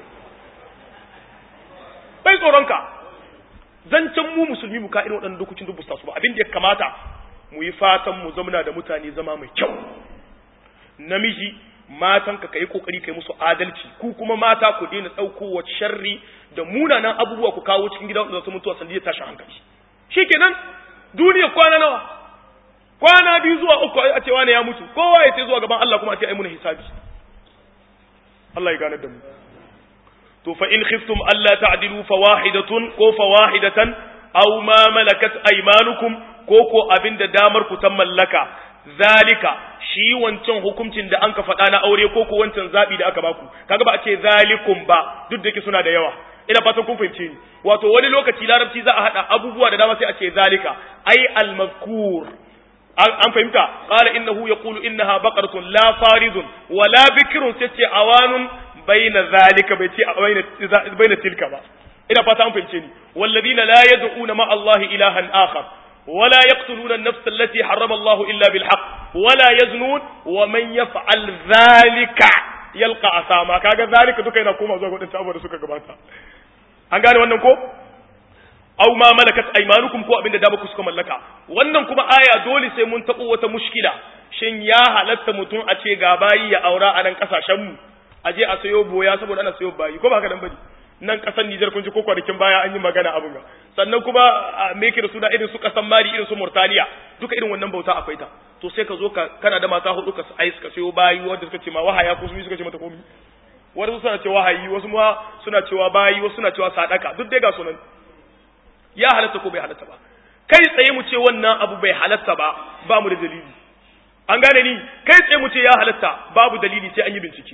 bai tsoron ka zancen mu musulmi mu ka irin waɗannan dokokin duk busta su ba abin da ya kamata mu yi fatan mu zamana da mutane zama mai kyau namiji matan ka kai kokari kai musu adalci ku kuma mata ku daina dauko sharri da munanan abubuwa ku kawo cikin gida wanda su mutuwa sandiyar tashin hankali shikenan duniya kwana nawa kwana biyu zuwa uku a ce wani ya mutu kowa ya ce zuwa gaban Allah kuma a ce ai muna hisabi Allah ya gane da mu to fa in khiftum alla ta'dilu fawahidatun ko fawahidatan aw ma malakat aymanukum ko ko abinda damar ku ta mallaka zalika shi wancan hukuncin da an ka faɗa na aure ko ko wancan zaɓi da aka baku kaga ba a ce zalikum ba duk da yake suna da yawa ina fatan kun fahimce ni wato wani lokaci larabci za a haɗa abubuwa da dama sai a ce zalika ai al-mazkur an fahimta qala innahu yaqulu innaha baqaratun la faridun wa la bikrun sai ce awanun baina zalika bai ce baina baina tilka ba ina fata an fahimce ni walladina la yad'una ma Allah ilahan akhar ولا يقتلون النفس التي حرم الله إلا بالحق ولا يزنون ومن يفعل ذلك يلقى أثاما كاga ذلك duka yana koma zuwa gudun abubuwa da suka gabata an gane wannan ko aw ma malakat aymanukum ko abinda da ba ku suka mallaka wannan kuma aya dole sai mun tabo wata mushkila shin ya halatta mutum a ce ga bayi ya aura a nan kasashen mu a je a sayo boya saboda ana sayo bayi ko ba haka dan bane nan kasan Nijar kun ji ko kwanakin baya an yi magana abin ga sannan kuma a meke da su da irin su kasan Mali irin su Mauritania duka irin wannan bauta akwai ta to sai ka zo ka kana da mata hudu ka ai suka sayo bayi wanda suka ce ma wahaya ko su suka ce mata komi wasu suna cewa wahayi wasu ma suna cewa bayi wasu suna cewa sadaka duk dai ga sunan ya halatta ko bai halatta ba kai tsaye mu ce wannan abu bai halatta ba ba mu da dalili an gane ni kai tsaye mu ce ya halatta babu dalili sai an yi bincike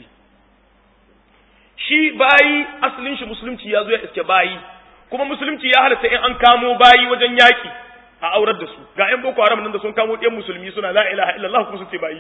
shi bayi asalin shi musulunci ya zo ya iske bayi kuma musulunci ya halatta in an kamo bayi wajen yaki a aurar da su ga ƴan boko haram nan da sun kamo ɗan musulmi suna la ilaha illallah kuma sun ce bayi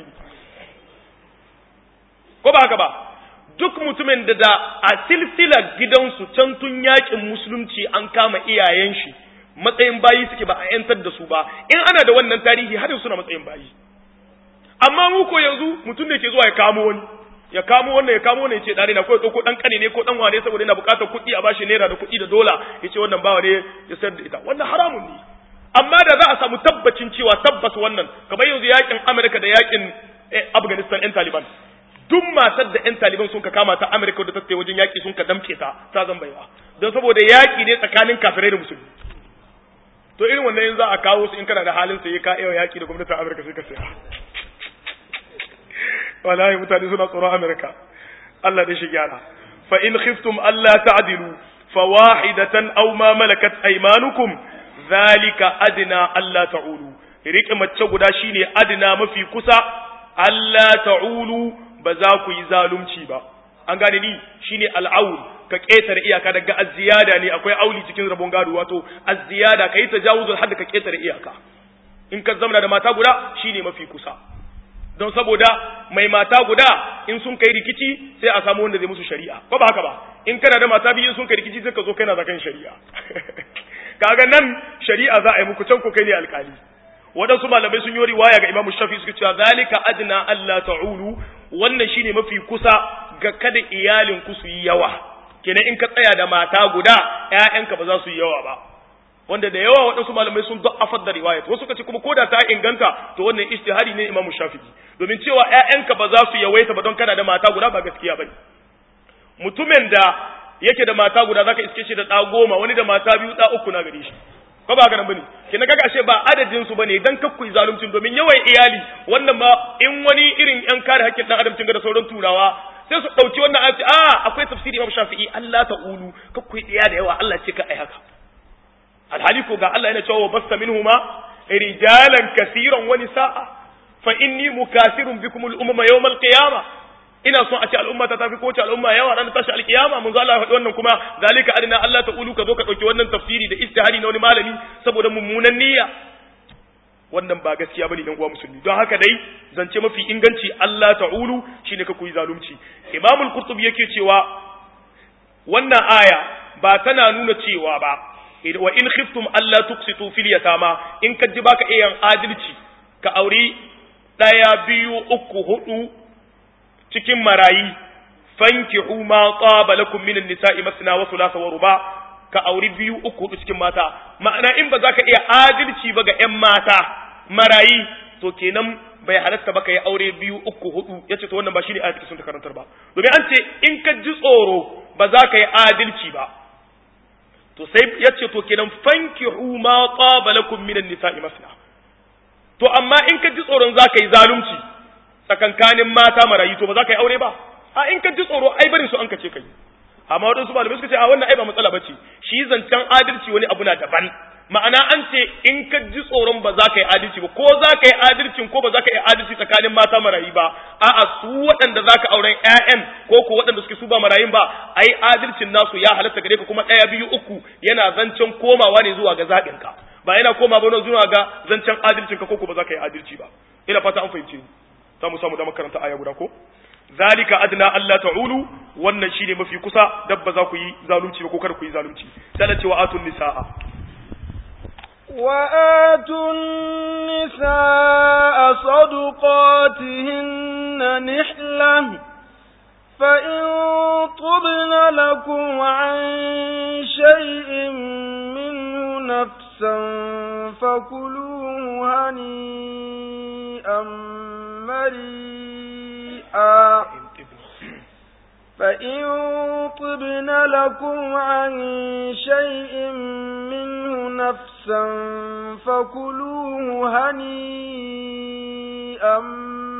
ko ba haka ba duk mutumin da da a silsilar gidansu can tun yakin musulunci an kama iyayen shi matsayin bayi suke ba a yantar da su ba in ana da wannan tarihi har suna matsayin bayi amma mu ko yanzu mutum da ke zuwa ya kamo wani ya kamo wannan ya kamo wannan ya ce dare na ko ya dauko dan kane ne ko dan wane saboda yana bukatar kuɗi a bashi naira da kuɗi da dola ya ce wannan bawa ne ya sayar da ita wannan haramun ne amma da za a samu tabbacin cewa tabbas wannan kamar yanzu yakin Amerika da yakin Afghanistan yan Taliban duk matar da yan Taliban sun ka kama ta Amerika da ta tsaye wajen yaki sun ka damke ta ta zan baiwa don saboda yaki ne tsakanin kafirai da musulmi to irin wannan yanzu za a kawo su in kana da halin sai ka iya yaki da gwamnatin Amerika sai ka saya wallahi mutane suna tsoron Amerika Allah da shi gyara fa in khiftum alla ta'dilu fawahidatan aw ma malakat aymanukum zalika adna alla ta'ulu rike mace guda shine adna mafi kusa alla ta'ulu ba za ku yi zalunci ba an gane ni shine al'aul ka ketare iyaka daga azziyada ne akwai auli cikin rabon gado wato azziyada kai tajawuzul hadd ka ketare iyaka in ka zamana da mata guda shine mafi kusa don saboda mai mata guda in sun kai rikici sai a samu wanda zai musu shari'a ko ba haka ba in kana da mata biyu sun kai rikici sai ka zo kana zakan shari'a kaga nan shari'a za a yi muku can ko kai ne alkali waɗansu malamai sun yi riwaya ga imamu shafi suka cewa zalika adna Allah ta'ulu wannan shine mafi kusa ga kada iyalin ku su yi yawa kenan in ka tsaya da mata guda ƴaƴanka ba za su yi yawa ba wanda da yawa waɗansu malamai sun da'afar da riwayat wasu kace kuma koda ta inganta to wannan ijtihadi ne imamu shafi'i domin cewa ƴaƴanka ba za su yawaita ba don kana da mata guda ba gaskiya bane mutumin da yake da mata guda zaka iske shi da ɗa goma wani da mata biyu ɗa uku na gare shi ko ba haka nan bane kina kaga ashe ba adadin su bane dan kakku zaluncin domin yawan iyali wannan ma in wani irin yan kare haƙƙin dan adam cin da sauran turawa sai su dauki wannan ayati a akwai tafsiri Imam Shafi'i Allah ta'ulu kakku iya da yawa Allah ce ka ai haka alhali ko ga Allah yana cewa basta minhuma rijalan kaseeran wa nisaa fa inni mukasirun bikum al-umma yawm al-qiyamah ina son a ce al'umma ta tafi ko ce al'umma yawa ranar tashi alkiyama mun zo Allah ya faɗi wannan kuma zalika adina Allah ta ulu ka zo ka ɗauki wannan tafsiri da istihari na wani malami saboda mummunan niyya wannan ba gaskiya bane dan uwa musulmi don haka dai zance mafi inganci Allah ta'ulu shine ka koyi zalunci Imam al-Qurtubi yake cewa wannan aya ba tana nuna cewa ba wa in khiftum alla tuqsitu fil yatama in ka ji baka iya adalci ka auri daya biyu uku hudu cikin marayi fankihu ma qaba lakum minan nisa'i masna wa thulatha wa ruba ka auri biyu uku hudu cikin mata ma'ana in ba za ka iya adalci ba ga ƴan mata marayi to kenan bai halatta ba ka yi aure biyu uku hudu yace to wannan ba shine ayatu sun ta karantar ba domin an ce in ka ji tsoro ba za ka yi adalci ba to sai yace to kenan fankihu ma qaba lakum minan nisa'i masna to amma in ka ji tsoron za ka yi zalunci tsakankanin mata marayu to ba za ka yi aure ba a in ka ji tsoro ai barin su an kace kai amma wadansu malamai suka ce a wannan ai ba matsala bace shi zancen adalci wani abu na daban ma'ana an ce in ka ji tsoron ba za ka yi adalci ba ko za ka yi adalcin ko ba za ka yi adalci tsakanin mata marayu ba a'a su waɗanda za ka auren ƴaƴan ko ko waɗanda suke su ba marayun ba ai adalcin nasu ya halatta gare ka kuma ɗaya biyu uku yana zancen komawa ne zuwa ga zaɓinka ba yana koma ba zuwa ga zancen adalcin ka ko ko ba za ka yi adalci ba ina fata an fahimce ni za mu samu da makaranta aya guda ko zalika adna alla ta'ulu wannan shine mafi kusa dabba za ku yi zalunci ba ko kar ku yi zalunci sai cewa atun nisaa wa atun nisaa sadaqatihinna nihlan فإن طبن لكم عن شيء منه نفسا فكلوه هنيئا مريئا فإن طبن لكم عن شيء منه نفسا فكلوه هنيئا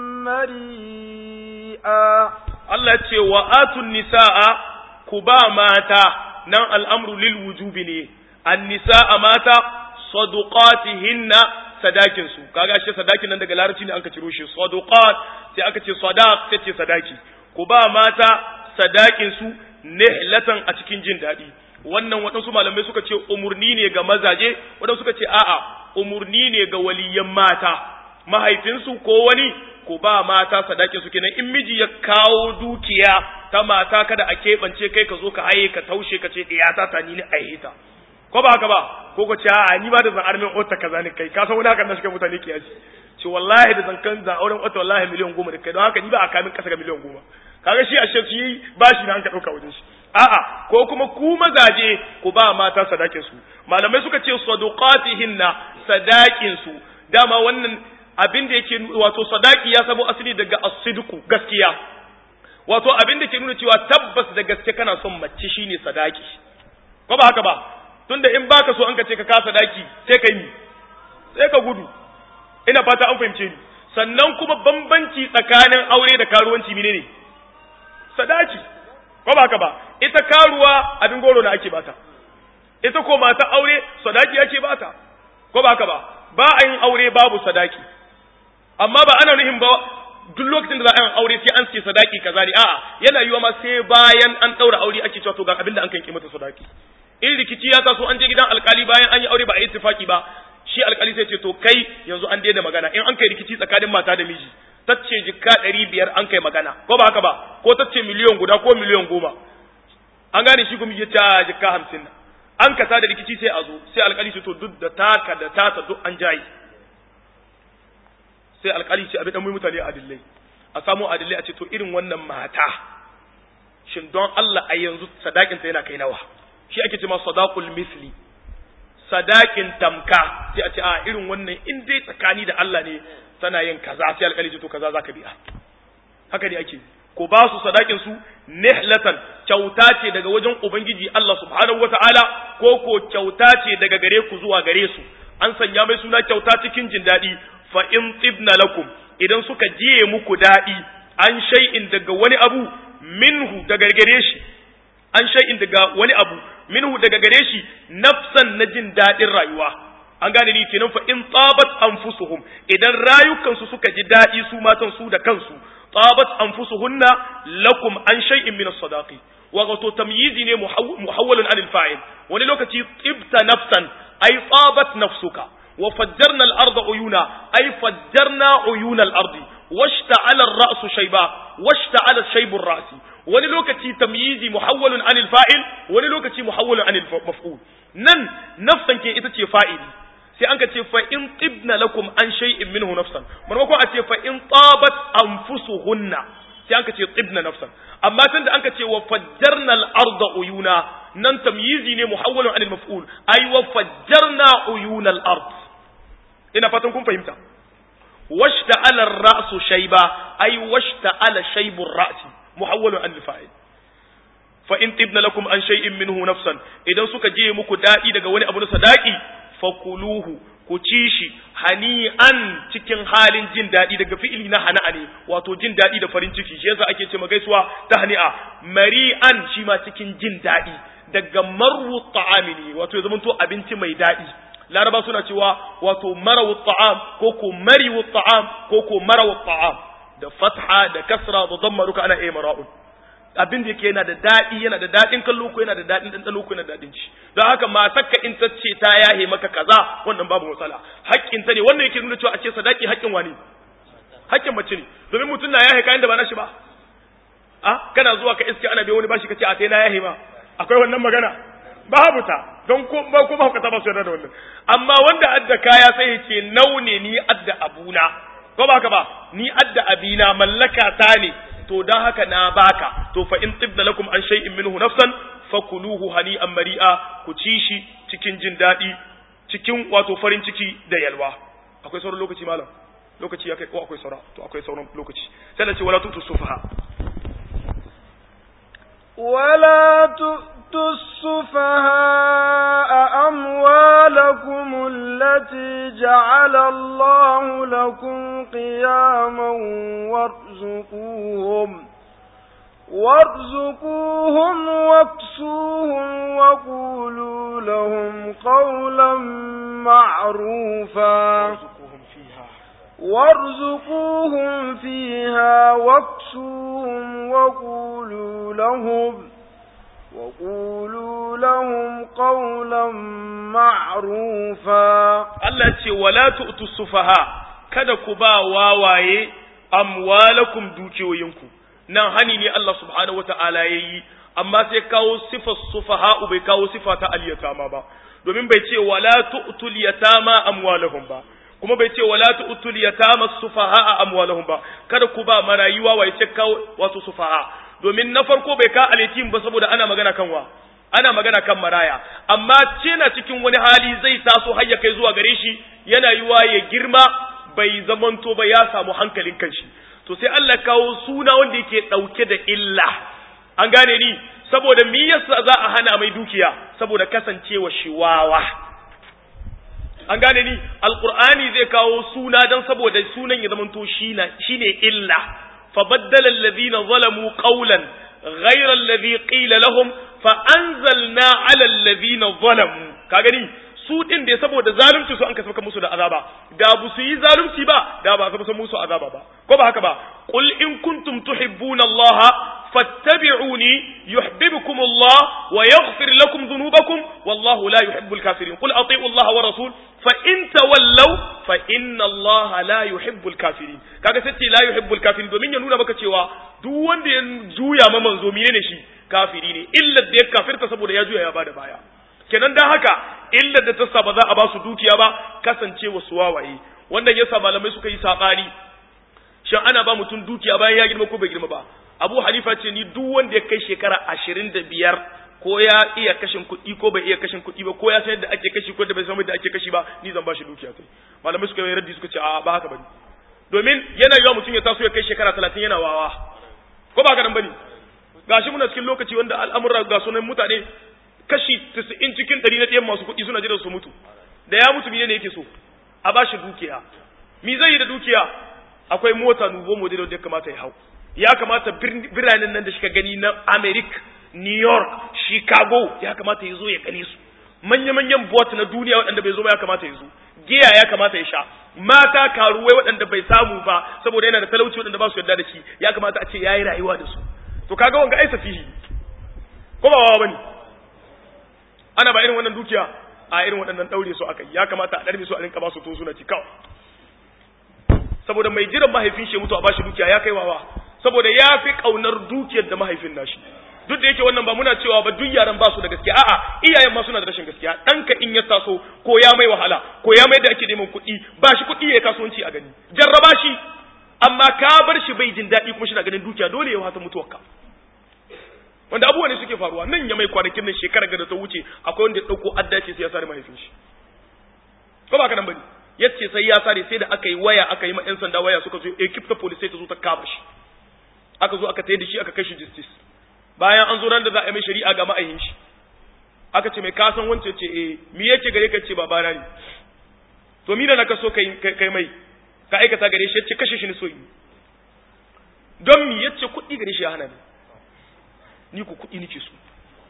مريئا Allah ce wa atun nisa'a ku ba mata nan al'amru lil wujubi ne, an nisa'a mata saduqatihinna sadakin su kaga shi sadakin nan daga larabci ne aka ciro shi saduqat sai aka ce sadaq sai ce sadaki ku ba mata sadakin su nihlatan a cikin jin daɗi wannan waɗansu malamai suka ce umurni ne ga mazaje waɗansu suka ce a'a umurni ne ga waliyan mata mahaifinsu ko wani ku ba mata sadakin su kenan in miji ya kawo dukiya ta mata kada a keɓance kai ka zo ka haye ka taushe ka ce ɗiyata ta ni ne a ta ko ba haka ba ko ko ce a ni ma da zan armin ota kaza ne kai ka san wani haka na shiga mutane ke yaji ce wallahi da zan kan zan auren ota wallahi miliyan goma da kai don haka ni ba a kamin kasa ga miliyan goma kaga shi a shi ba shi na an ka ɗauka wajen shi a'a ko kuma ku mazaje ku ba mata sadakin su malamai suka ce saduqatihinna sadakin su dama wannan abin da yake wato sadaki ya sabo asali daga as-sidqu gaskiya wato abin da ke nuna cewa tabbas da gaske kana son mace shine sadaki ko ba haka ba tunda in baka so an ka ce ka kasa daki sai ka yi sai ka gudu ina fata an fahimce ni sannan kuma bambanci tsakanin aure da karuwanci menene sadaki ko ba haka ba ita karuwa abin goro na ake bata ita ko mata aure sadaki ake bata ko ba haka ba ba a yin aure babu sadaki amma ba ana nuhin ba duk lokacin da za a yi aure sai an ce sadaki kaza ne a'a yana yiwa ma sai bayan an daura aure ake cewa to ga abin da an kanki mata sadaki in rikici ya taso an je gidan alkali bayan an yi aure ba a yi ittifaki ba shi alkali sai ce to kai yanzu an daina magana in an kai rikici tsakanin mata da miji tacce jikka ɗari biyar an kai magana ko ba haka ba ko tacce miliyon guda ko miliyon goma an gane shi kuma ya ce jikka hamsin an kasa da rikici sai a zo sai alkali ce to duk da taka da tata duk an jayi sai alkali ce abin dan mutane adillai a samu adillai a ce to irin wannan mata shin don Allah a yanzu sadakin ta yana kai nawa shi ake ce ma sadaqul misli sadakin tamka sai a ce a irin wannan in dai tsakani da Allah ne tana yin kaza sai alkali ce to kaza zaka biya haka ne ake ko ba su sadakin su nihlatan kyauta ce daga wajen ubangiji Allah subhanahu wataala ko ko kyauta ce daga gare ku zuwa gare su an sanya mai suna kyauta cikin jin daɗi fa in tibna lakum idan suka jiye muku daɗi an shay'in daga wani abu minhu daga gare shi an shay'in daga wani abu minhu daga gare shi nafsan na jin daɗin rayuwa an gane ni kenan fa in tabat anfusuhum idan rayukansu suka ji daɗi su matan su da kansu tabat anfusuhunna lakum an shay'in min as-sadaqi wa wato tamyizi ne muhawwalun anil fa'il wani lokaci tibta nafsan ay tabat nafsuka wa fajjarna al-arda uyuna ay fajjarna uyuna al-ardi washta'ala ar-ra'su shayba washta'ala shaybu ar-ra'si wani lokaci tamyizi muhawwalun anil fa'il wani lokaci muhawwalun anil maf'ul nan nafsan ke ita ce fa'ili sai an ka ce fa in tibna lakum an shay'in minhu nafsan maimakon a ce fa in tabat anfusuhunna sai an ka ce tibna nafsan amma tunda an ka ce wa fajjarna al-arda uyuna nan tamyizi ne muhawwalun anil maf'ul ay wa fajjarna uyuna al-ard ina fatan kun fahimta washta'ala ar-ra'su shayba ay washta'ala shaybu ar-ra'si muhawwalun anil fa'il fa in tibna lakum an shay'in minhu nafsan idan suka je muku dadi daga wani abu na sadaki fakuluhu ku ci shi hani'an cikin halin jin daɗi daga fi'ili na hana'a ne wato jin daɗi da farin ciki shi yasa ake ce gaisuwa ta hani'a mari'an shi ma cikin jin daɗi daga marwu ta'ami ne wato ya zamanto abinci mai daɗi laraba suna cewa wato marawu ta'am ko ko mariwu ta'am ko ko marawu ta'am da fatha da kasra da damma duka ana iya mara'un abin da yake yana da daɗi yana da daɗin kallo ko yana da daɗin ɗanɗano ko yana da daɗin ci don haka matarka in ta ce ta yahe maka kaza wannan babu matsala haƙƙin ta ne wannan yake nuna cewa a ce sadaki haƙƙin wani haƙƙin mace ne domin mutum na yahe kayan da ba na shi ba a kana zuwa ka iske ana bai wani bashi ka ce a sai na yahe ma akwai wannan magana babu ta don ko ba ko ba ka taba su yarda da wannan amma wanda adda kaya sai ya ce naune ni adda abuna ko ba ka ba ni adda abina mallaka ta ne to dan haka na baka to fa in tibna lakum an shay'in minhu nafsan fakuluhu hani'an mari'a ku ci shi cikin jin daɗi cikin wato farin ciki da yalwa akwai sauran lokaci malam lokaci ya kai ko akwai saura to akwai sauran lokaci sai da ce wala tutu sufaha ولا تؤتوا السفهاء أموالكم التي جعل الله لكم قياما وارزقوهم وارزقوهم واكسوهم وقولوا لهم قولا معروفا وارزقوهم فيها واكسوهم وقولوا لهم وقولوا لهم قولا معروفا Allah ce wala tu'tu sufaha kada ku ba wawaye amwalakum dukiyoyinku nan hani ne Allah subhanahu wata'ala yayi amma sai kawo sifar sufaha bai kawo sifa ta al-yatama ba domin bai ce wala tu'tul yatama amwalahum ba kuma bai ce wala tu'tul yatama sufaha amwalahum ba kada ku ba marayuwa wai ce kawo wato sufaha domin na farko bai ka al-yatim ba saboda ana magana kan wa ana magana kan maraya amma cina cikin wani hali zai taso har ya kai zuwa gare shi yana yiwa ya girma bai zamanto ba ya samu hankalin kanshi to sai Allah kawo suna wanda yake dauke da illa an gane ni saboda me yasa za a hana mai dukiya saboda kasancewa shi wawa an gane ni alqur'ani zai kawo suna dan saboda sunan ya zamanto shine illa fa baddala alladhina zalamu qawlan ghayra alladhi qila lahum fa anzalna ala alladhina zalamu ka gani su din da saboda zalunci su an ka saka musu da azaba da bu su yi zalunci ba da ba saka musu azaba ba ko ba haka ba qul in kuntum tuhibbuna allaha fattabi'uni yuhibbukum Allah wa yaghfir lakum dhunubakum wallahu la yuhibbul kafirin qul ati'u Allah wa rasul fa in tawallaw fa inna Allah la yuhibbul kafirin kaga sai ce la yuhibbul kafirin domin ya nuna maka cewa duk wanda ya juya ma manzo menene shi kafiri ne illa da ya kafirta saboda ya juya ya bada baya kenan dan haka illa da ta sa ba za a ba su dukiya ba kasancewa su wawaye wannan yasa malamai suka yi sabani shin ana ba mutum dukiya bayan ya girma ko bai girma ba abu hanifa ce ni duk wanda ya kai shekara ashirin da biyar ko ya iya kashin kuɗi ko bai iya kashin kuɗi ba ko ya san yadda ake kashi ko da bai san yadda ake kashi ba ni zan ba shi dukiya sai malamai suka yi raddi suka ce a ba haka bane domin yana yiwa mutum ya taso ya kai shekara talatin yana wawa ko ba haka nan bane gashi muna cikin lokaci wanda al'amura ga sunan mutane kashi 90 cikin 100 na ɗayan masu kuɗi suna jiran su mutu da ya mutu ne yake so a ba shi dukiya mi zai yi da dukiya akwai mota nuvo model da ya kamata ya hau ya kamata biranen nan da shi ka gani na America New York Chicago ya kamata ya zo ya gane su manya-manyan bot na duniya waɗanda bai zo ba ya kamata ya zo giya ya kamata ya sha mata karuwai waɗanda bai samu ba saboda yana da talauci waɗanda ba su yarda da shi ya kamata a ce yayi rayuwa da su to kaga wanga ai safihi ko ba wawa bane ana ba irin wannan dukiya a irin waɗannan daure su akai ya kamata a darbe su a rinka ba su to suna ci kawai saboda mai jiran mahaifin shi mutu a bashi dukiya ya kai wawa saboda ya fi kaunar dukiyar da mahaifin nashi duk da yake wannan ba muna cewa ba duk yaran ba su da gaskiya a'a iyayen ma suna da rashin gaskiya ɗanka in ya taso ko ya mai wahala ko ya mai da ake neman kuɗi ba shi kuɗi ya kasuwanci a gani jarraba shi amma ka bar shi bai jin daɗi kuma shi na ganin dukiya dole ya wata mutuwarka wanda abubuwa ne suke faruwa nan ya mai kwanakin nan shekarar da ta wuce akwai wanda ya ɗauko addace sai ya sare mahaifin shi ko ba ka nan bane yace sai ya sare sai da aka yi waya aka yi ma yan sanda waya suka zo ekip ta police sai ta zo ta kama shi aka zo aka tayar da shi aka kai shi justice bayan an zo ran da za a yi mai shari'a ga ma'ayin shi aka ce mai kasan wance ce eh mi yake gare ka ce babana ne to mi da na kaso kai kai mai ka aikata gare shi yace kashe shi ne so yi don mi yace kuɗi gare shi ya hana ni ni ku kuɗi nake so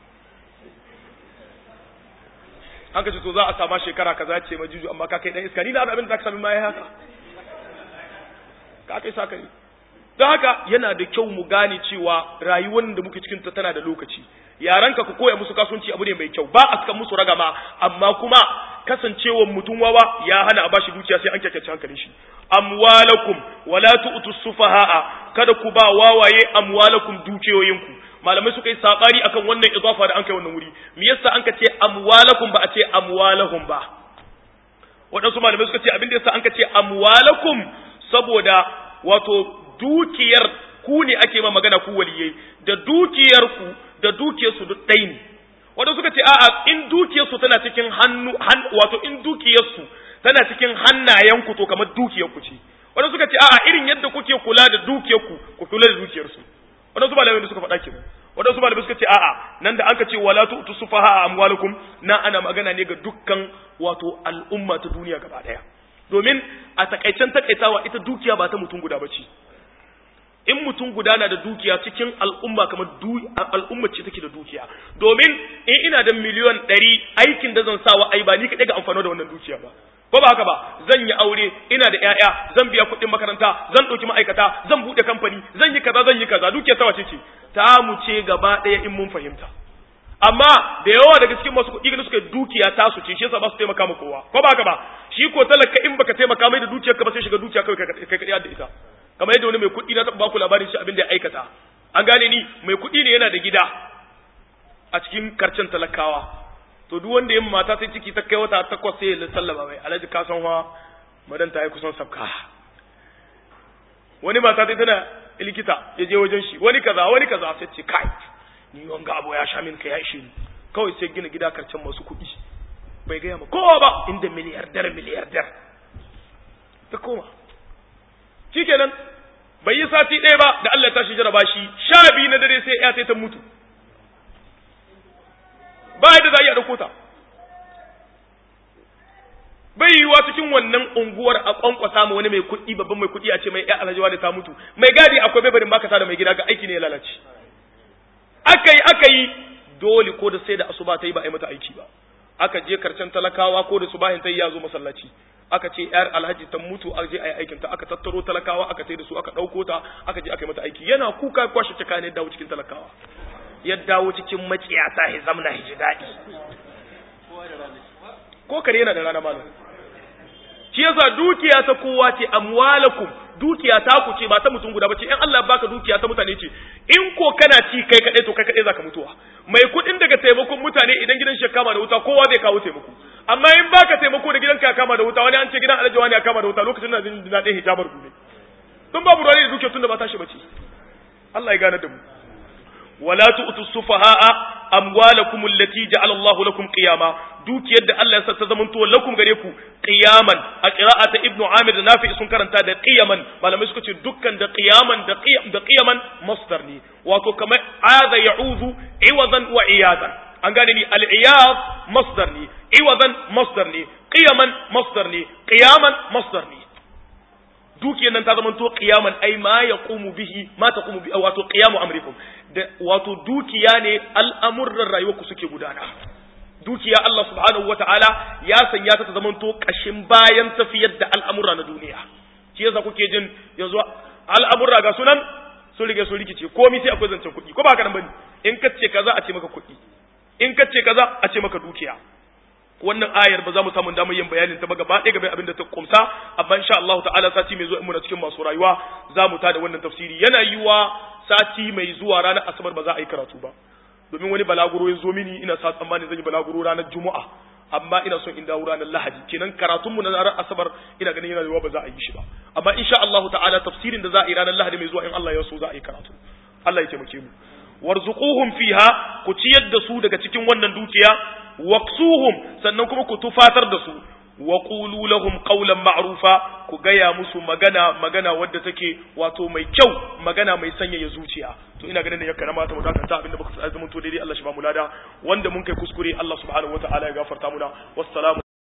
an ka ce to za a sama shekara kaza ce majuju amma ka kai dan iska ni na abin da zaka sami ma ya haka ka kai saka ne don haka yana da kyau mu gane cewa rayuwar da muke cikin ta tana da lokaci yaranka ku koya musu kasuwanci abu ne mai kyau ba a saka musu ragama amma kuma kasancewar mutum wawa ya hana a bashi dukiya sai an kyakyace hankalin shi amwalakum wala tu'tu sufaha'a kada ku ba wawaye amwalakum dukiyoyinku malamai suka yi sabari akan wannan idafa da an kai wannan wuri me yasa an ka ce amwalakum ba a ce amwalahum ba waɗansu malamai suka ce abin da yasa an ka ce amwalakum saboda wato dukiyar ku ne ake ma magana ku waliyai da dukiyar ku da dukiyar su duk ɗaya ne wanda suka ce a'a in dukiyar su tana cikin hannu wato in dukiyar su tana cikin hannayen ku to kamar dukiyar ku ce wanda suka ce a'a irin yadda kuke kula da dukiyar ku ku kula da dukiyar su wanda su malamai da suka faɗa kenan wanda su malamai suka ce a'a nan da aka ce wala tu'tu sufaha amwalukum na ana magana ne ga dukkan wato al'umma ta duniya gaba daya domin a takaicen takaitawa ita dukiya ba ta mutum guda bace in mutum guda na da dukiya cikin al'umma kamar al'umma ce take da dukiya domin in ina da miliyon ɗari aikin da zan sawa ai ba ni kaɗai ga amfano da wannan dukiya ba ko ba haka ba zan yi aure ina da ƴaƴa zan biya kuɗin makaranta zan ɗauki ma'aikata zan buɗe kamfani zan yi kaza zan yi kaza dukiya ta wace ce ta mu ce gaba ɗaya in mun fahimta amma da yawa daga cikin masu kuɗi suka dukiya ta su ce shi yasa ba su taimaka ma kowa ko ba haka ba shi ko talaka in baka taimaka mai da dukiyarka ba sai shiga dukiya kawai kai kaɗai da ita kamar yadda wani mai kuɗi na taɓa baku labarin shi abin da ya aikata an gane ni mai kuɗi ne yana da gida a cikin karcen talakawa to duk wanda yin mata sai ciki ta kai wata takwas sai ya sallama mai alhaji ka san wa madan ta yi kusan sabka wani mata sai tana likita ya je wajen shi wani kaza wani kaza sai ce kai ni wanga abu ya sha min ka ya ishe ni kawai sai gina gida karcen masu kuɗi bai gaya ma kowa ba inda miliyardar miliyardar ta koma shikenan bai yi sati ɗaya ba da Allah ya tashi jaraba shi sha biyu na dare sai ya ta mutu ba yadda za a iya ɗauko ta bai yiwuwa cikin wannan unguwar a kwankwasa ma wani mai kuɗi babban mai kuɗi a ce mai ya alhaji da ta mutu mai gadi akwai bebarin baka sa da mai gida ga aiki ne ya lalace aka yi aka yi dole ko da sai da asuba ta yi ba a yi mata aiki ba aka je karshen talakawa ko da subahin ta yi ya zo masallaci aka ce yar alhaji ta mutu a je a yi aikin ta aka tattaro talakawa aka tai da su aka ɗauko ta aka je aka yi mata aiki yana kuka kwashe cika ne dawo cikin talakawa ya dawo cikin maciyata ya zamna ya ji daɗi ko kare yana da rana malam shi yasa dukiya ta kowa ce amwalakum dukiya ta ku ce ba ta mutum guda ba ce in Allah baka dukiya ta mutane ce in ko kana ci kai kadai to kai kadai zaka mutuwa mai kudin daga taimakon mutane idan gidan shi kama da wuta kowa zai kawo taimako amma in baka taimako da gidanka ya kama da wuta wani an ce gidan alhaji wani ya kama da wuta lokacin da jin daɗin hijabar gobe tun babu ruwa da dukiya tun da ba tashi bace Allah ya gane da mu wala tu'tu sufaha'a amwalakum allati ja'ala Allahu lakum qiyama dukiyar da Allah ya sa ta zamanto lakum gare ku qiyaman a qira'ata ibnu amir da nafi sun karanta da qiyaman malamai suka ce dukkan da qiyaman da qiyam da qiyaman masdar ne wato kamar aza ya'udhu iwadan wa iyadan an gane ni al-iyad masdar ne iwadan masdar ne qiyaman masdar ne qiyaman masdar ne dukiyar nan ta zama to qiyaman ai ma yaqumu bihi ma taqumu bi wato qiyamu amrikum da wato dukiya ne al'amuran rayuwarku suke gudana dukiya Allah subhanahu wataala ya sanya ta ta zama to kashin bayan tafiyar da al'amura na duniya shi yasa kuke jin yanzu al'amura ga sunan sun rige sun rikice komai sai akwai zancen kuɗi ko ba haka nan bane in kace kaza a ce maka kuɗi in kace kaza a ce maka dukiya wannan ayar ba za mu samu damar yin bayanin ta ba gaba ɗaya game abin da ta kumsa amma insha Allah ta'ala sati mai zuwa in muna cikin masu rayuwa za mu tada wannan tafsiri yana yiwa sati mai zuwa ranar asabar ba za a yi karatu ba domin wani balaguro ya zo mini ina sa tsammani zan yi balaguro ranar juma'a amma ina son in dawo ranar lahadi kenan karatun mu na ranar asabar ina ganin yana yiwa ba za a yi shi ba amma insha Allah ta'ala tafsirin da za a yi ranar lahadi mai zuwa in Allah ya so za a yi karatu Allah ya taimake mu warzuquhum fiha ku ciyar da su daga cikin wannan dukiya waqsuhum sannan kuma ku tufatar da su wa qulu lahum qawlan ma'rufa ku gaya musu magana magana wadda take wato mai kyau magana mai sanyaya zuciya to ina ganin da ya karama ta wadata abinda baka tsaya zaman to daidai Allah shi ba mu lada wanda mun kai kuskure Allah subhanahu wataala ya gafarta muna wassalamu